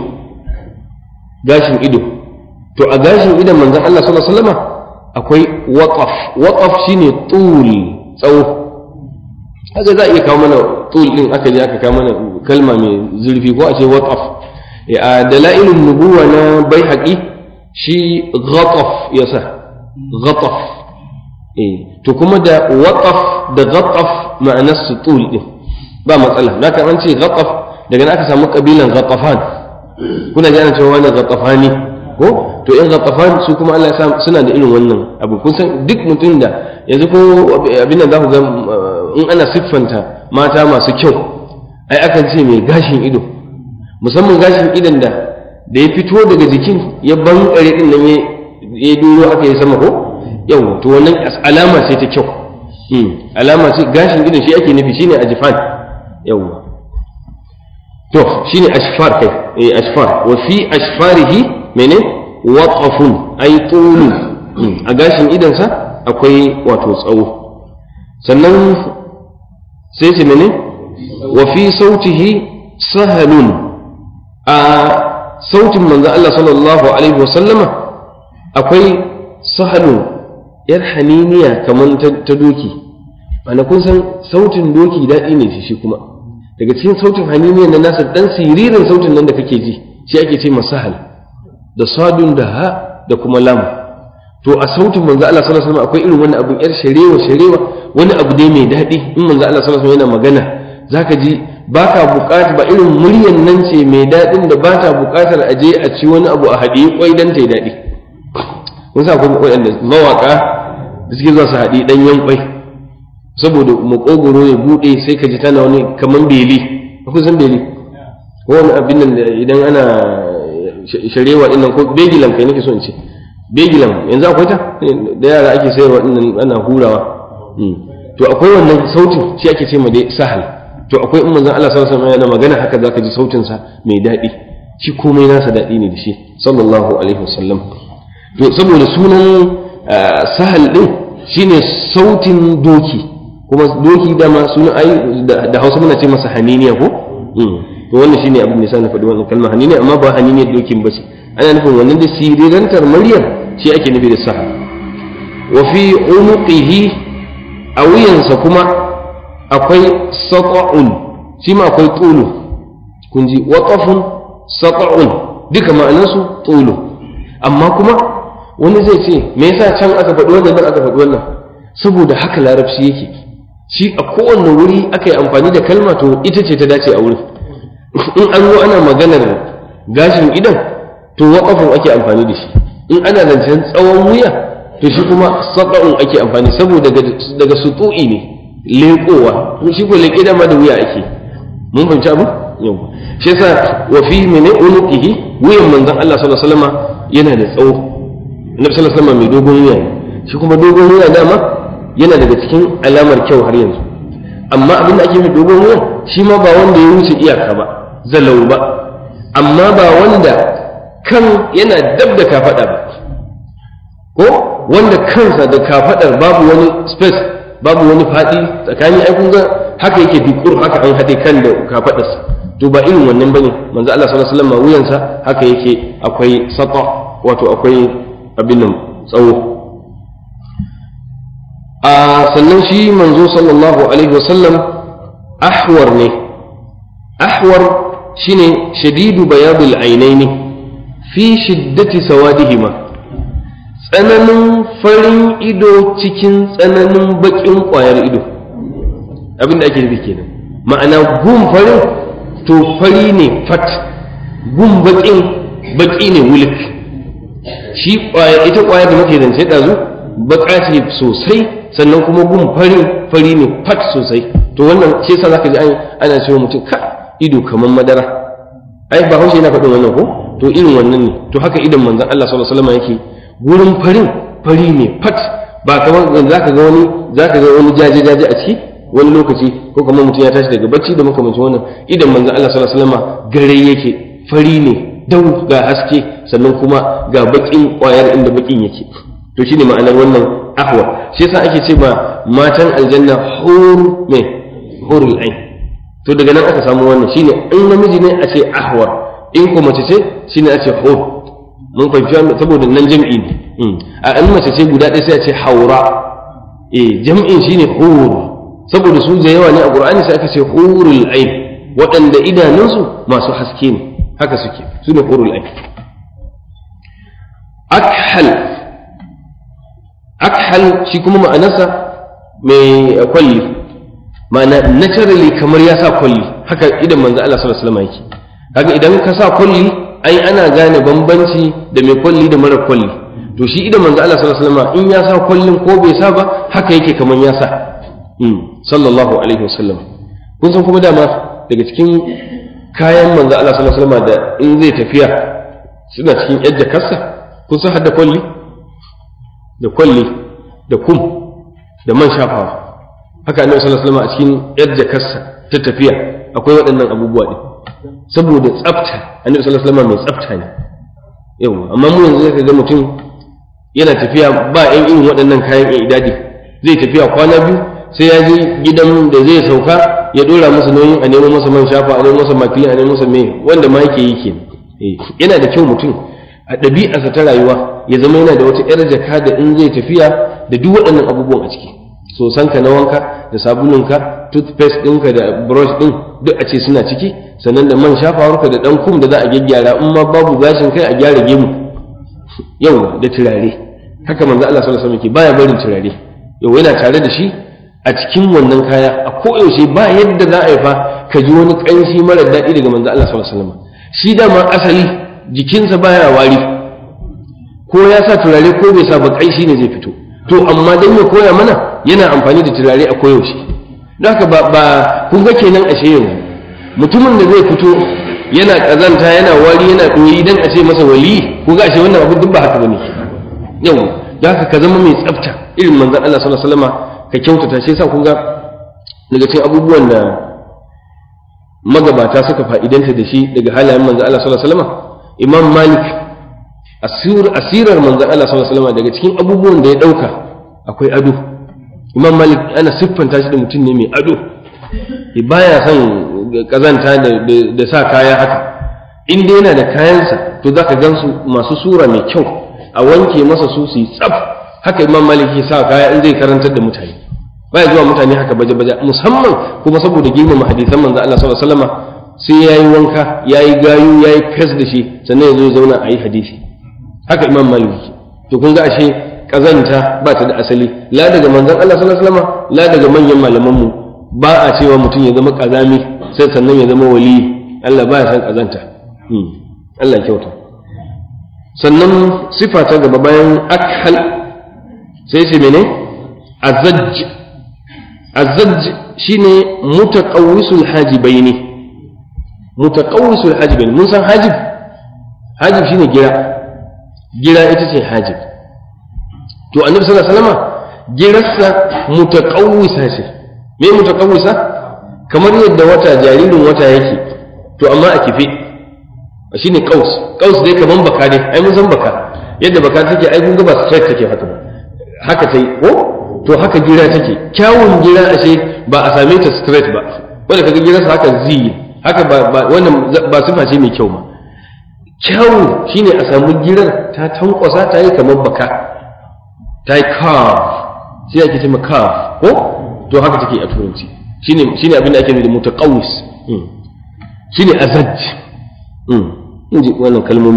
gashin ido to a gashin idon manzon Allah sallallahu alaihi wasallam akwai waqaf waqaf shine tul tsawo haka za a iya kawo mana tul din aka je aka kawo mana kalma mai zurfi ko a ce waqaf a dalailun nubuwa na baihaqi shi ghataf yasa ghataf eh to kuma da waqaf da ghataf ma'anar su tul din ba matsala da kan an ce ghataf daga nan aka samu kabilan ghatafan kuna ji ana cewa wani ghatafani ko to in ghatafan su kuma Allah ya sa suna da irin wannan abu kun san duk mutum da yanzu ko abin nan za ku ga in ana siffanta mata masu kyau ai akan ce mai gashin ido musamman gashin idon da da ya fito daga jikin ya bankare din nan ya duro aka yi sama ko yau to wannan alama ce ta kyau alama ce gashin idon shi ake nufi shine ajifan yawwa to shine ashfar kai eh ashfar wa fi ashfarihi mene waqafun ay tulu a gashin idonsa akwai wato tsawo sannan sai ce mene wa fi sautihi sahalun a sautin manzo Allah sallallahu alaihi wa sallama akwai sahalun yar haniniya kamar ta doki ana kun san sautin doki daɗi ne shi kuma daga cikin sautin haniniyan na nasa dan siririn sautin nan da kake ji shi ake ce masahal da sadun da ha da kuma lam to a sautin manzo Allah sallallahu alaihi wasallam akwai irin wani abun yar sharewa sharewa wani abu dai mai daɗi in manzo Allah sallallahu alaihi wasallam yana magana zaka ji baka buƙata ba irin muryan nan ce mai daɗin da ba ta buƙatar a je a ci wani abu a haɗe kwai dan ta yi daɗi kun sa akwai waɗanda mawaƙa da suke zuwa su haɗi ɗanyen kwai saboda makogoro ya buɗe sai ka ji tana wani kaman beli akwai san beli ko wani abin nan idan ana sharewa ɗin nan ko begilan kai nake so in ce begilan yanzu akwai ta da yara ake sayarwa ɗin nan ana hurawa to akwai wannan sautin shi ake ce ma dai sahal to akwai in manzon Allah sallallahu alaihi wasallam yana magana haka zaka ji sautin sa mai daɗi shi komai nasa daɗi ne da shi sallallahu alaihi wasallam to saboda sunan sahal din shine sautin doki kuma doki dama suna ai da Hausa muna ce masa haniniya ko to wannan shine abin da na faɗi wannan kalmar haniniya amma ba haniniyar dokin ba ce ana nufin wannan da sirirantar maryam shi ake nufi da sahal wa fi unuqihi a wuyansa kuma akwai sata'un shi ma akwai tulu kun ji waqafun sata'un duka ma'anarsu tulu amma kuma wani zai ce me yasa can aka faɗi wannan nan aka faɗi wannan saboda haka larabci yake shi a kowane wuri aka yi amfani da kalma to ita ce ta dace a wurin in an zo ana maganar gashin idan to waqafun ake amfani da shi in ana zancen tsawon wuya to shi kuma sata'un ake amfani saboda daga sutu'i ne leƙowa shi ko leƙe dama da wuya ake mun fahimci abu yau shi yasa wa fi mene unuqihi wuyan manzon Allah sallallahu alaihi wasallam yana da tsawo annabi sallallahu alaihi wasallam mai dogon wuya shi kuma dogon wuya dama yana daga cikin alamar kyau har yanzu amma abin da ake mai dogon wuyan shi ma ba wanda ya wuce iyaka ba zalau ba amma ba wanda kan yana dab da kafaɗa ba ko wanda kansa da kafaɗar babu wani space babu wani faɗi tsakanin ai kun ga haka yake dukur haka an haɗe kan da kafaɗarsa to ba irin wannan bane manzo Allah sallallahu alaihi wasallam wuyansa haka yake akwai sata wato akwai abin nan tsawo a sannan shi manzo sallallahu alaihi wasallam ahwar ne ahwar shine shadidu bayadul ainaini fi shiddati sawadihima tsananin farin ido cikin tsananin bakin kwayar ido abin da ake nufi kenan ma'ana gun farin to fari ne fat gun bakin baki ne wulik shi kwaya ita kwaya da muke zance ɗazu baka ce sosai sannan kuma gun fari fari ne fat sosai to wannan shi yasa zaka ji ana cewa mutum ka ido kamar madara ai ba haushe yana faɗin wannan ko to irin wannan ne to haka idan manzon Allah sallallahu alaihi wasallam yake gurin farin fari ne fat ba kamar zaka ga wani zaka ga wani jaje jaje a ciki wani lokaci ko kamar mutum ya tashi daga bacci da makamancin wannan idan manzon Allah sallallahu alaihi wasallam gare yake fari ne dau ga haske sannan kuma ga bakin kwayar inda bakin yake to shine ma'anar wannan ahwa shi yasa ake ce ba matan aljanna hur me hurul ain to daga nan aka samu wannan shine in namiji ne a ce ahwa in ko mace ce shine a ce hur mun fahimci saboda nan jam'i ne a in mace ce guda ɗaya sai a ce haura eh jam'in shine hur saboda su da yawa ne a qur'ani sai aka ce hurul ain waɗanda idanunsu masu haske ne haka suke su ne hurul ain akhal akhal shi kuma ma'anarsa mai kwalli ma'ana naturally kamar ya sa kwalli haka idan manzo Allah sallallahu alaihi wasallam yake kaga idan ka sa kwalli ai ana gane bambanci da mai kwalli da mara kwalli to shi idan manzo Allah sallallahu alaihi wasallam in ya sa kwallin ko bai sa ba haka yake kamar ya sa sallallahu alaihi wasallam kun san kuma dama daga cikin kayan manzo Allah sallallahu alaihi wasallam da in zai tafiya suna cikin yar jakarsa kun san hadda kwalli da kwalli da kum da man shafawa haka annabi sallallahu alaihi wasallam a cikin yar jakarsa ta tafiya akwai waɗannan abubuwa din saboda tsafta annabi sallallahu alaihi wasallam mai tsafta ne yau amma mu yanzu zaka ga mutum yana tafiya ba yan irin waɗannan kayan idadi zai tafiya kwana biyu sai ya je gidan da zai sauka ya dora masa nauyin a nemo masa man shafa a nemo masa makilin a nemo masa mai wanda ma yake yi kenan yana da kyau mutum a ɗabi'arsa ta rayuwa ya zama yana da wata 'yar jaka da in zai tafiya da duk waɗannan abubuwan a ciki sosanka na wanka da sabulunka toothpaste ɗinka da brush ɗin duk a ce suna ciki sannan da man shafawarka da ɗan kum da za a gyaggyara in ma babu gashin kai a gyara gemu yau da turare haka manzo Allah sallallahu alaihi wasallam ke baya barin turare yau yana tare da shi a cikin wannan kaya a koyaushe ba yadda za a yi fa ka ji wani ƙanshi mara daɗi daga manzo Allah sallallahu alaihi wasallam shi dama asali jikinsa baya wari ko ya sa turare ko bai sa ba ƙanshi ne zai fito to amma dan ya koya mana yana amfani da turare a koyaushe don haka ba ba kun ga kenan ashe yanzu mutumin da zai fito yana kazanta yana wari yana ɗoyi dan a ce masa wali ko ga ashe wannan abu duk ba haka bane yau don haka ka zama mai tsafta irin manzon Allah sallallahu alaihi wasallam ka kyautata shi yasa kun ga daga cikin abubuwan da magabata suka fa'idanta da shi daga halayen manzon Allah sallallahu alaihi wasallam Imam Malik asir asirar manzon Allah sallallahu alaihi wasallam daga cikin abubuwan da ya dauka akwai ado Imam Malik ana siffanta shi da mutum ne mai ado baya son kazanta da sa kaya haka in dai yana da kayansa to zaka gansu masu sura mai kyau a wanke masa su su yi tsaf haka Imam Malik ya sa kaya in zai karantar da mutane baya zuwa mutane haka baje-baje musamman kuma saboda girmama hadisan manzo Allah sallallahu alaihi wasallam sai yayi wanka yayi gayu yayi fes da shi sannan ya zo ya zauna a yi hadisi haka Imam Malik to kun ga ashe kazanta ba ta da asali la daga manzon Allah sallallahu alaihi wasallam la daga manyan malaman mu ba a cewa mutum ya zama kazami sai sannan ya zama wali Allah ba ya san kazanta Allah kyauta sannan sifa ta gaba bayan akhal sai ce mene azajj azajj shine mutaqawwisul hajibaini mutaqawwisul hajibaini mun san hajib hajib shine gira gira ita ce hajib to annabi sallallahu alaihi wasallam girarsa mutaqawwisa ce me mutaqawwisa kamar yadda wata jaririn wata yake to amma a kife shine qaus qaus dai kaman baka dai ai mun san baka yadda baka take ai kun ga ba straight take haka ba haka tai ko to haka gira take kyawun gira ashe ba a same ta straight ba wanda kaga girarsa haka zi haka ba wannan ba sifa ce mai kyau ba kyawu shine a samu girar ta tankwasa ta yi kamar baka ta yi curve sai ake ce curve ko to haka take a turanci shine shine abin da ake nufi da mutaqawwis shine azaj in ji wannan kalmomi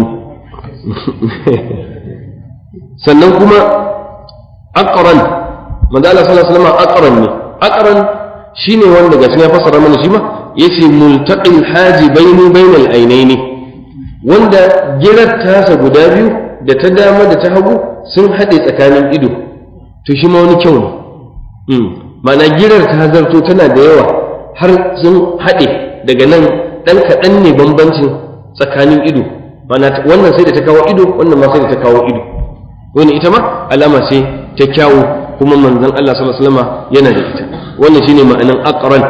sannan kuma aqran manzo Allah sallallahu alaihi wasallam aqran ne aqran shine wanda gashi ya fassara mana shi ma yace multaqil hajibaini bainal ainaini wanda girar tasa guda biyu da ta dama da ta hagu sun haɗe tsakanin ido to shi ma wani kyau ne ma'ana girar ta zarto tana da yawa har sun haɗe daga nan ɗan kaɗan ne bambancin tsakanin ido ma'ana wannan sai da ta kawo ido wannan ma sai da ta kawo ido wani ita ma alama ce ta kyawu kuma manzon Allah sallallahu alaihi wasallam yana da ita wannan shine ma'anan aqran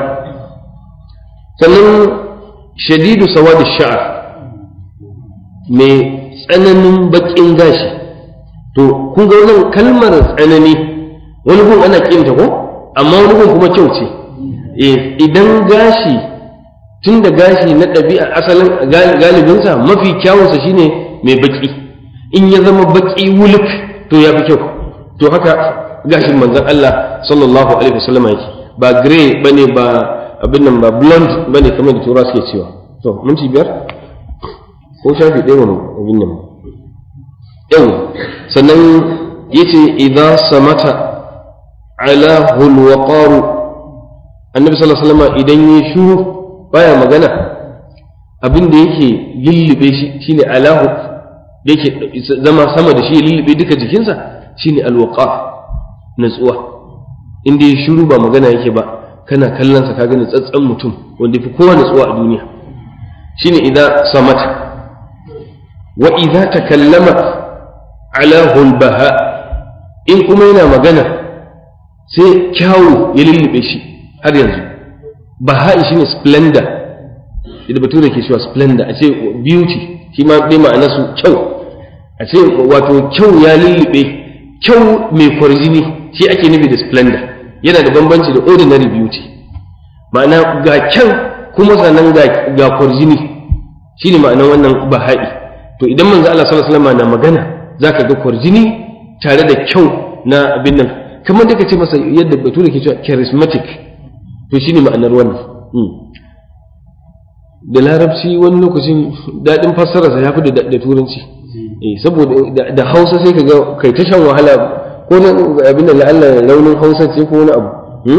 sannan shadidu sawadi sha'r mai tsananin bakin gashi to kun ga wannan kalmar tsanani wani gun ana kinta ko amma wani gun kuma kyau ce idan gashi tun da gashi na ɗabi'a asalin galibinsa mafi kyawunsa shine mai baki in ya zama baki wuluk to ya fi kyau to haka gashin manzon Allah sallallahu alaihi wasallam yake ba gray bane ba abin nan ba blonde bane kamar da tura suke cewa to mun ci biyar ko shafi ɗaya wani abin nan yau sannan yace idza samata ala hulwaqaru annabi sallallahu alaihi wasallam idan ya shuru baya magana abin da yake lullube shi shine alahu da yake zama sama da shi ya lullube duka jikinsa shine alwaqa natsuwa inda ya shuru ba magana yake ba kana kallon sa ka gani tsatsan mutum wanda fi kowa natsuwa a duniya shine idan samata wa idza takallama ala hulbaha in kuma yana magana sai kyawu ya lullube shi har yanzu baha'i shine splendor idan bature ke cewa splendor a ce beauty shi ma dai ma'ana su kyau a ce wato kyau ya lullube kyau mai kwarjini shi ake nufi da splendor yana da bambanci da ordinary beauty ma'ana ga kyan kuma sannan ga kwarjini shine ma'anar wannan baha'i to idan manzo Allah sallallahu alaihi wasallam na magana zaka ga kwarjini tare da kyau na abin nan kamar da ce masa yadda bature ke cewa charismatic to shine ma'anar wannan da larabci wani lokacin daɗin fassararsa ya fi da turanci saboda da hausa sai ka ga kai ta shan wahala ko na abin da la'alla launin hausa ce ko wani abu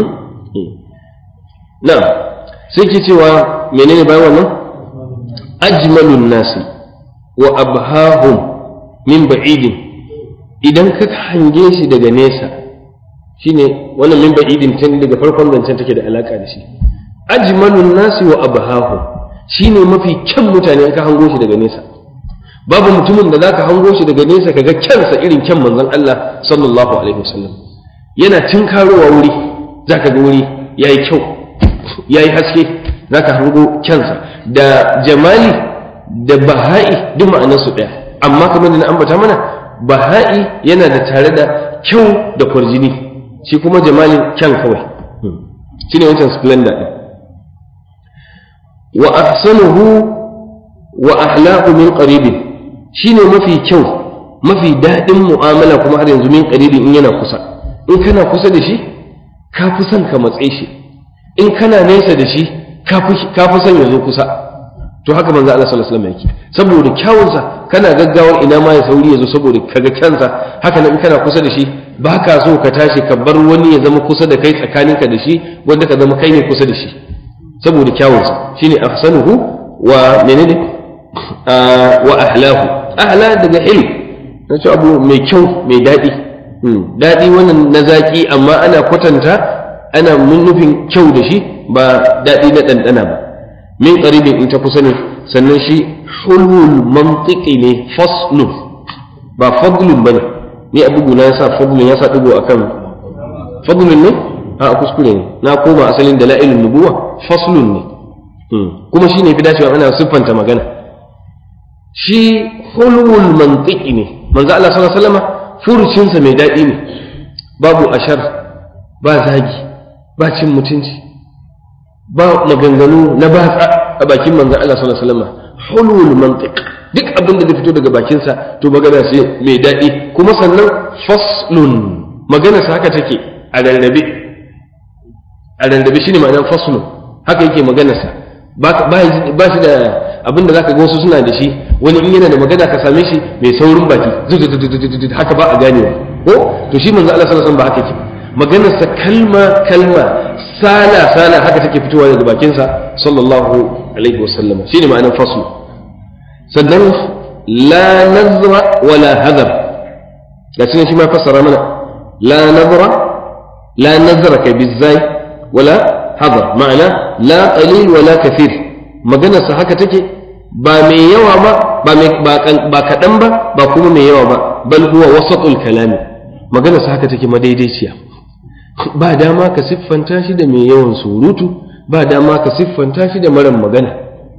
na sai ke cewa menene bayan wannan ajmalun nasi wa abhahum min ba'idin idan ka hange shi daga nesa shine wannan min ba'idin tun daga farkon zancen take da alaka da shi ajmalun nasi wa abhahum shine mafi kyan mutane ka hango shi daga nesa babu mutumin da zaka hango shi daga nesa kaga kyansa irin kyan manzon Allah sallallahu alaihi wasallam yana tinkarowa wuri zaka ga wuri yayi kyau yayi haske zaka hango kyansa da jamali da baha'i duk ma'anarsu ɗaya amma kamar da na ambata mana baha'i yana da tare da kyau da kwarjini shi kuma jamalin kyan kawai shine wancan splendor ɗin wa ahsanuhu wa ahlahu min qaribin shine mafi kyau mafi daɗin mu'amala kuma har yanzu min qaribin in yana kusa in kana kusa da shi ka fi son ka matse shi in kana nesa da shi ka fi son ya zo kusa to haka manzo Allah sallallahu alaihi wasallam yake saboda kyawunsa kana gaggawar ina ma ya sauri ya zo saboda kaga kyansa haka nan in kana kusa da shi ba ka so ka tashi ka bar wani ya zama kusa da kai tsakaninka da shi wanda ka zama kai ne kusa da shi saboda kyawunsa shine ahsanuhu wa menene wa ahlahu ahla daga ilm na ce abu mai kyau mai daɗi daɗi wannan na zaƙi amma ana kwatanta ana nufin kyau da shi ba daɗi na ɗanɗana ba min qaribin in ta kusa ne sannan shi hulul mantiki ne faslun ba fadlun bane ni a bugu na yasa fadlun yasa digo akan fadlun ne a kuskure ne na koma asalin dalailun nubuwa faslun ne kuma shi ne fi dacewa ana siffanta magana shi hulwul mantiki ne manzo Allah sallallahu alaihi wasallam furucinsa mai daɗi ne babu ashar ba zagi ba cin mutunci ba maganganu na batsa a bakin manzo Allah sallallahu alaihi wasallam hulwul mantiq duk abin da zai fito daga bakinsa to magana ce mai daɗi kuma sannan faslun maganarsa haka take a rarrabe a rarrabe shine ma'anar faslun haka yake maganarsa ba shi da abin da zaka ga wasu suna da shi wani in yana da magana ka same shi mai saurin baki haka ba a ganewa ko to shi manzo Allah sallallahu alaihi wasallam ba haka yake maganarsa kalma kalma sala sala haka take fitowa daga bakinsa sallallahu alaihi wasallam shine ma'anar faslu sannan la nazra wala hadar ga shi shi ma fassara mana la nazra la nazra ka bizai wala hadar ma'ana la qalil wala kathir maganarsa haka take ba mai yawa ba ba kaɗan ba ba kuma mai yawa ba bal huwa wasatul kalami maganarsa haka take madaidaiciya ba dama ka siffanta shi da mai yawan surutu ba dama ka siffanta shi da maran magana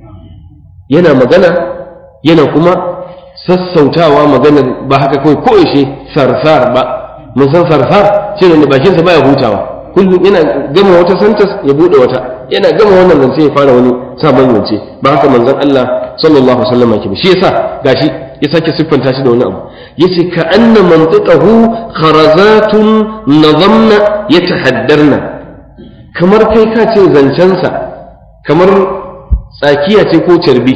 yana magana yana kuma sassautawa maganar ba haka kawai koyaushe sarsar ba mun san sarsar shi ne bakinsa baya hutawa kullum yana gama wata santas ya bude wata yana gama wannan zance ya fara wani sabon zance ba haka manzon Allah sallallahu alaihi wasallam yake ba shi yasa gashi ya sake siffanta shi da wani abu yace ka anna mantiqahu kharazatun nazamna yatahaddarna kamar kai ka ce zancensa kamar tsakiya ce ko carbi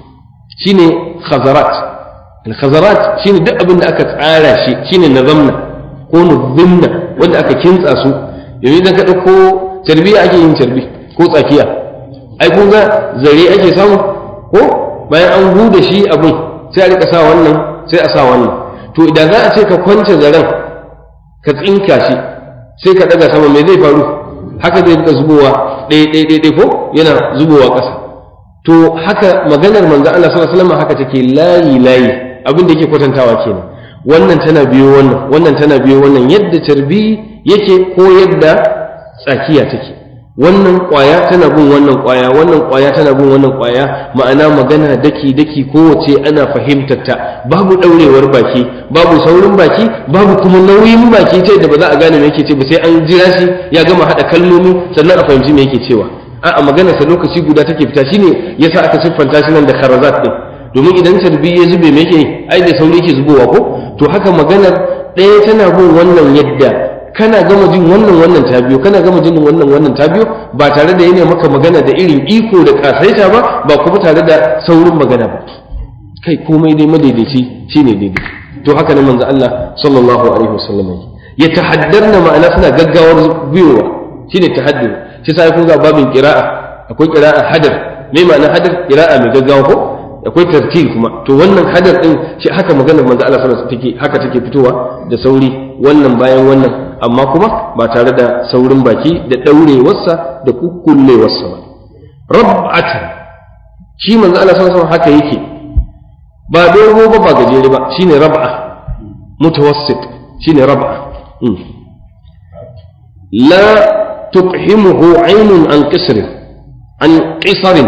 shine khazarat al-khazarat shine duk abin da aka tsara shi shine nazamna ko nuzimna wanda aka kintsa su yanzu idan ka ɗauko carbi ake yin carbi ko tsakiya ai kun ga zare ake samu ko bayan an huda shi abin sai a rika sa wannan sai a sa wannan to idan za a ce ka kwance zaren ka tsinka shi sai ka ɗaga sama me zai faru haka zai rika zubowa ɗaya ɗaya ɗaya ko yana zubowa ƙasa to haka maganar manzo Allah sallallahu alaihi wasallam haka take layi layi abin da yake kwatantawa kenan wannan tana biyo wannan wannan tana biyo wannan yadda carbi yake ko yadda tsakiya take wannan ƙwaya tana bin wannan ƙwaya wannan ƙwaya tana bin wannan ƙwaya ma'ana magana daki daki kowace ana fahimtar ta babu ɗaurewar baki babu saurin baki babu kuma nauyin baki ta yadda ba za a gane me yake ce ba sai an jira shi ya gama haɗa kalmomi sannan a fahimci me yake cewa a'a maganarsa lokaci guda take fita shine yasa aka siffanta shi nan da kharazat din domin idan tarbi ya zube me yake ai da sauri yake zubowa ko to haka maganar ɗaya tana bin wannan yadda kana gama jin wannan wannan ta biyo kana gama jin wannan wannan ta biyo ba tare da yana maka magana da irin iko da kasaita ba ba kuma tare da saurin magana ba kai komai dai madaidaici shine daidai to haka ne manzo Allah sallallahu alaihi wasallam ya tahaddarna ma'ana suna gaggawar biyowa shine tahaddur shi sai kun ga babin qira'a akwai qira'a hadar me ma'ana hadar qira'a mai gaggawa ko akwai tartil kuma to wannan hadar din shi haka maganar manzo Allah sallallahu alaihi wasallam take haka take fitowa da sauri wannan bayan wannan amma kuma ba tare da saurin baki da daurewarsa da kukkullewarsa ba rab'atan shi manzo Allah sallallahu alaihi wasallam haka yake ba dogo ba ba gajere ba shine rab'a mutawassit shine rab'a la tuqhimuhu aynun an qisr an qisr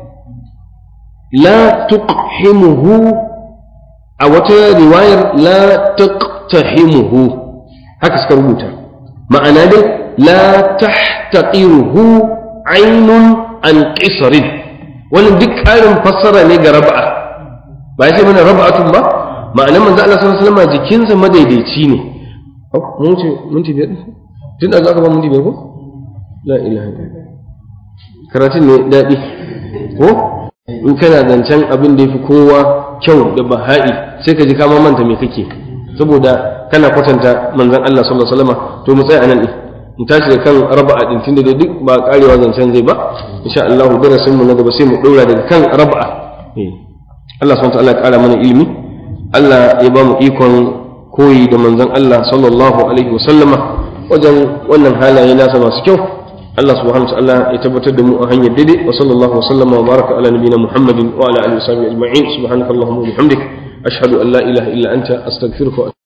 la tuqhimuhu a wata riwayar la taqtahimuhu haka suka rubuta ma'ana dai la tahtaqiruhu aynun an qisrin wannan duk ƙarin fassara ne ga rab'a ba ya ce mana rab'atun ba ma'anar manzo Allah sallallahu alaihi wasallam jikinsa madaidaici ne mun ce minti biyar tun da aka ba minti biyar ko la ilaha illallah karatun ne daɗi ko in kana zancen abin da ya fi kowa kyau da baha'i sai ka ji kama manta me kake saboda kana kwatanta manzon Allah sallallahu alaihi wasallam to mu tsaya anan din mu tashi da kan raba'a din tunda da duk ba karewa zancen zai ba insha Allah darasin mu na gaba sai mu daura daga kan raba'a Allah subhanahu wa ta'ala ya kara mana ilimi Allah ya ba mu ikon koyi da manzon Allah sallallahu alaihi wasallama wajen wannan halaye nasa masu kyau Allah subhanahu wa ta'ala ya tabbatar da mu a hanyar daidai wa sallallahu wa sallama wa baraka ala nabiyina Muhammadin wa ala alihi wa sahbihi ajma'in subhanakallahumma wa bihamdik ashhadu an la ilaha illa anta astaghfiruka